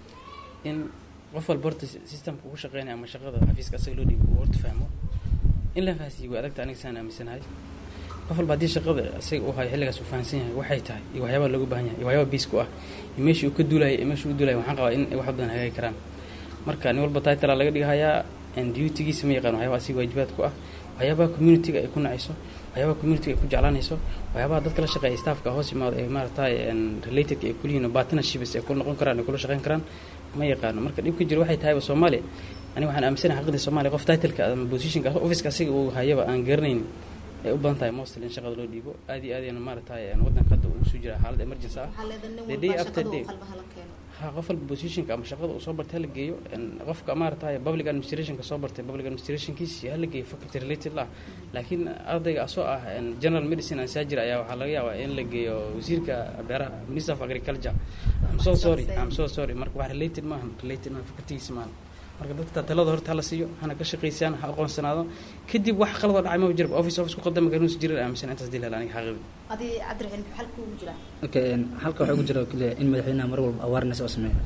in qof walba horta systemka ugu shaqeynaya ama shaqada xafiiska asaga loo dhiibo uu horta fahmo in la fahansiiyo way adagta aniga saan aaminsanahay qof walba haddii shaqada asaga uu hayo xilligaas uu fahansan yahay waxay tahay iyo waxyaabaha looga baahan yahay iyo waxyaabaha biisku ah iyo meeshii uu ka duulaya iyo meeshii uu duulaya waxaan qabaa in wax badan hagaagi karaan marka nin walba titlea laga dhigahayaa dutygiisa ma yaqaan waxyaabaha asiga waajibaad ku ah waxyaabaha communitiga ay ku nacayso waxyaabaha communitiga ay ku jeclaanayso waxyaabaha dadka la shaqeeya staffka hoos imaado ee maaragtay relatedka ay kulihiin partnerships ay kula noqon karaan ay kula shaqeyn karaan ma yaqaano marka dhibka jira waxay tahayba soomaaliya ani waxaan aaminsanahay xaqidii soomaaliya qof titleka ama positionka officeka asiga uu hayaba aan garanayn ay u badan tahay mostly in shaqada loo dhiibo aad iyo aad ayana maaragtay waddanka hadda uu soo jira xaalad emergency ah the day after day ha qof walba positionka ama shaqada uu soo bartay hala geeyo qofka maaragtay public administrationka soo bartay public administrationkiisi hala geeyo faculty related lah laakiin ardayga asoo ah general medicine and surgery ayaa waxaa laga yaabaa in la geeyo wasiirka beeraha minister of agriculture I'm so sorry I'm so sorry marka wax related maaha related maaha facultygiisa maaha marka dadka talada horta hala siiyo hana ka shaqaysaan ha aqoonsanaado kadib wax qaladoo dhacay maba jirba office office ku qadama ganuus jirin aaminsan intaas dil hel aniga xaqiiqi adi cabdiraxiin maxaa halka ugu jiraa okay halka waxaa ugu jira keliya in madaxweynaha mar walba awareness oo sameeyo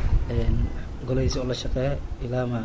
golahiisa oo la shaqeeya ilaama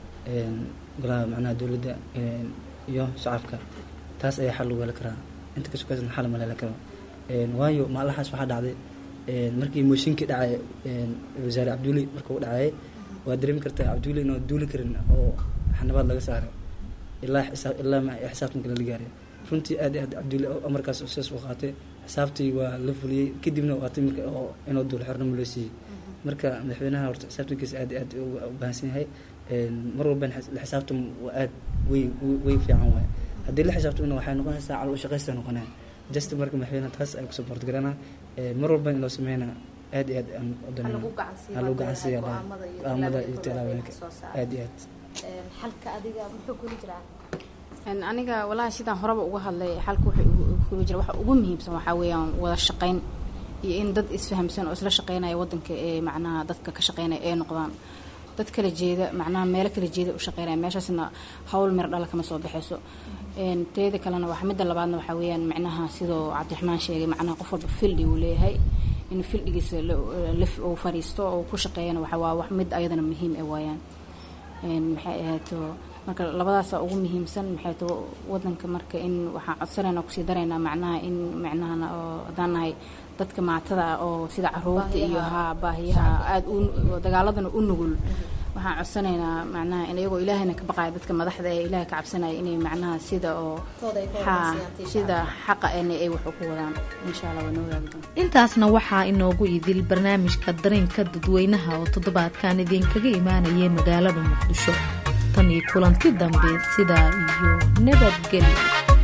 golaha macnaha dowladda iyo shacabka taas ayaa xal lagu heli karaa inta ka sukaysan xal ma la heli karo waayo maalahaas waxaa dhacday markii mooshinkii dhacay wasaare cabduuli markuu dhacayay waa dareemi kartaa cabduuli inoo duuli karin oo xanabaad laga saaro ilaa xisaab ilaa ma xisaabtan kale la gaaray runtii aad iyo aad cabduuli amarkaas sidaas u qaatay xisaabtii waa la fuliyey kadibna waa timir oo inoo duul xornimo loo siiyey marka madaxweynaha horta xisaabtankiisa aad iyo aad u bahansan yahay mar walba la xisaabtan waa aad way way fiican waay haddii la xisaabtamna waxay noqonaysaa calo shaqaysta noqonaya just marka madaxweynaha taas ay ku support garanaa mar walba in loo sameynaa aad iyo aad aan lagu gacansiiya go'aamada iyo tallaabooyinka aad iyo aad xalka adiga muxuu kuli jiraa aniga walahi sidaan horeba uga hadlay xalka wuxuu kuli jira waxa ugu muhiimsan waxaa weeyaan wada shaqayn iyo in dad isfahamsan oo isla shaqeynaya wadanka ee macnaha dadka ka shaqeynaya ee noqdaan dad kala jeeda macnaha meelo kala jeeda u shaqeynaya meeshaasna hawl mir dhala kama soo baxayso teeda kalena wax midda labaadna waxaa weeyaan macnaha sidoo cabdiraxmaan sheegay macnaha qof walba fildi uu leeyahay in fildigiisa uu fariisto oo ku shaqeeyana waxa waa wax mid ayadana muhiim ee waayaan maxay ahaato marka labadaasa ugu muhiimsan maxay tahay wadanka marka in waxaan codsanayna kusii daraynaa macnaha in macnahana oo haddaan nahay dadka maatada ah oo sida caruurta iyo haa baahiyaha aada u dagaaladana u nugul waxaan codsanaynaa macnaha in iyagoo ilaahayna ka baqaya dadka madaxda ee ilaahay ka cabsanaya inay macnaha sida oo haa sida xaqa ena ay wax uku wadaan insha allah waa noo wadaagi doonta intaasna waxaa inoogu idil barnaamijka dareenka dadweynaha oo toddobaadkan idinkaga imaanayay magaalada muqdisho tan iyo kulanti dambe sidaa iyo nabadgelyo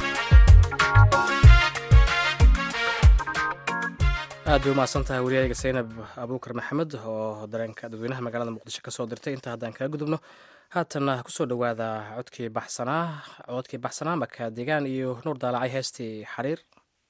aad bay umahadsan tahay wariyaayga saynab abuukar maxamed oo dareenka dadweynaha magaalada muqdisho kasoo dirtay inta haddaan kaga gudubno haatanna kusoo dhowaada codkii baxsanaa codkii baxsanaa maka deegaan iyo nuur daalacay heestii xariir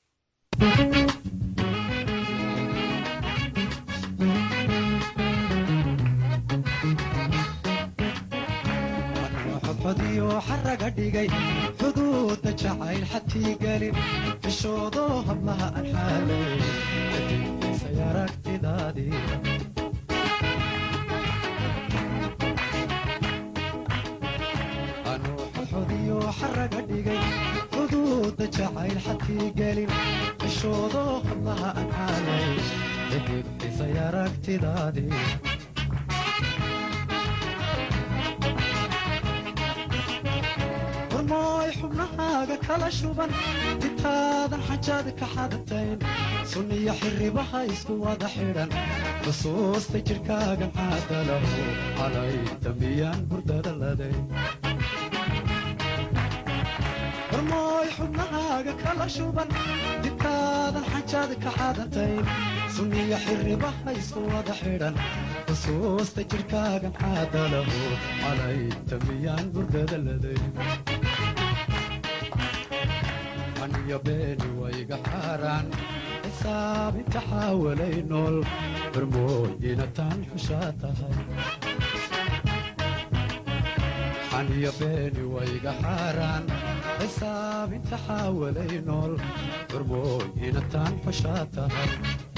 xodxodiyo xaraga dhigay xuduudda jacayl xatii gelin fishoodo hablaha aan xaalay kadibkiisay aragtidaadii anuu xodxodiyo xaraga dhigay xuduudda jacayl xatii gelin fishoodo hablaha aan xaalay kadibkiisay aragtidaadii warmooy xubnahaaga kala shuban intaadan xajaad ka xadatayn sunniyo xirribaha isku wada xidhan xusuusta jidhkaagan caadalahu calay dambiyaan hurdada laday warmooy xubnahaaga kala shuban intaadan xajaad ka xadatayn sunniyo xirribaha isku wada xidhan xusuusta jidhkaagan caadalahu calay dambiyaan hurdada laday aniyo beeni wayga xaaraan xisaabinta xaawalay nool barmooyina taan xushaa tahay xaniyo beeni wayga xaaraan xisaabinta xaawalay nool barmooyina taan xushaa tahay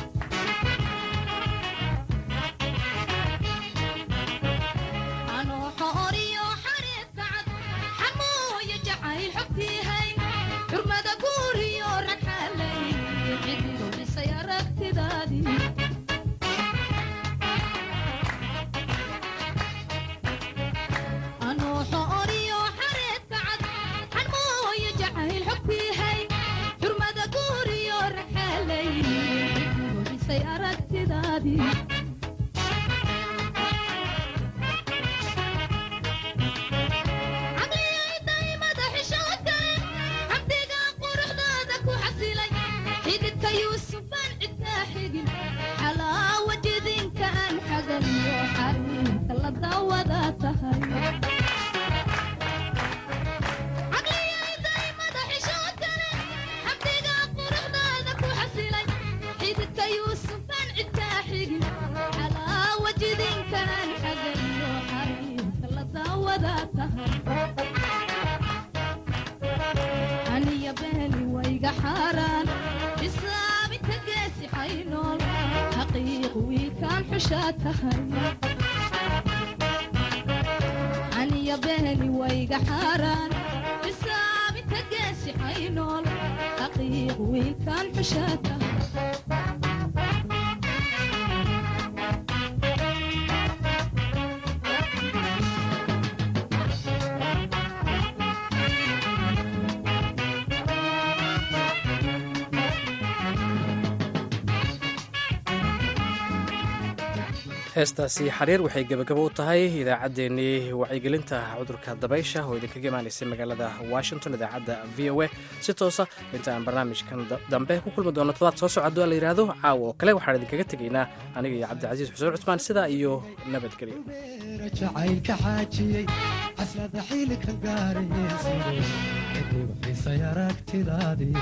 heestaasi xariir waxay gebagabo u tahay idaacaddeenii wacyigelinta cudurka dabaysha oo idinkaga imaanaysay magaalada washington idaacadda v o a si toosa inta aan barnaamijkan dambe ku kulmi doono todobaad soo socdo la yidhaahdo caawa oo kale waxaan idinkaga tegaynaa aniga iyo cabdicasiis xuseen cusmaan sidaa iyo nabadgelyo jacaylka xaajiyey caslada xilika gaarayesiday kadib xisay aragtidaadii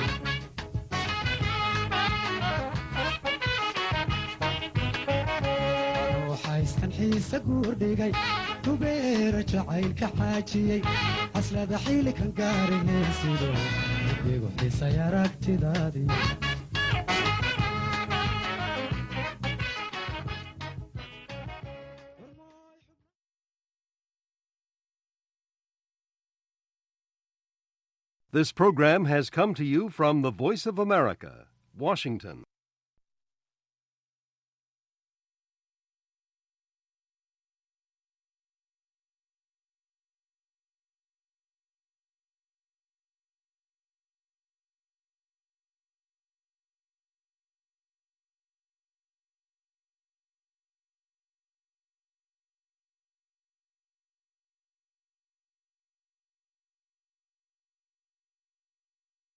hayskan xiise guurdhigay dubeera jacaylka xaajiyey caslada xilikan gaarayesido kadib xisay aragtidaadii This program has come to you from the Voice of America, Washington.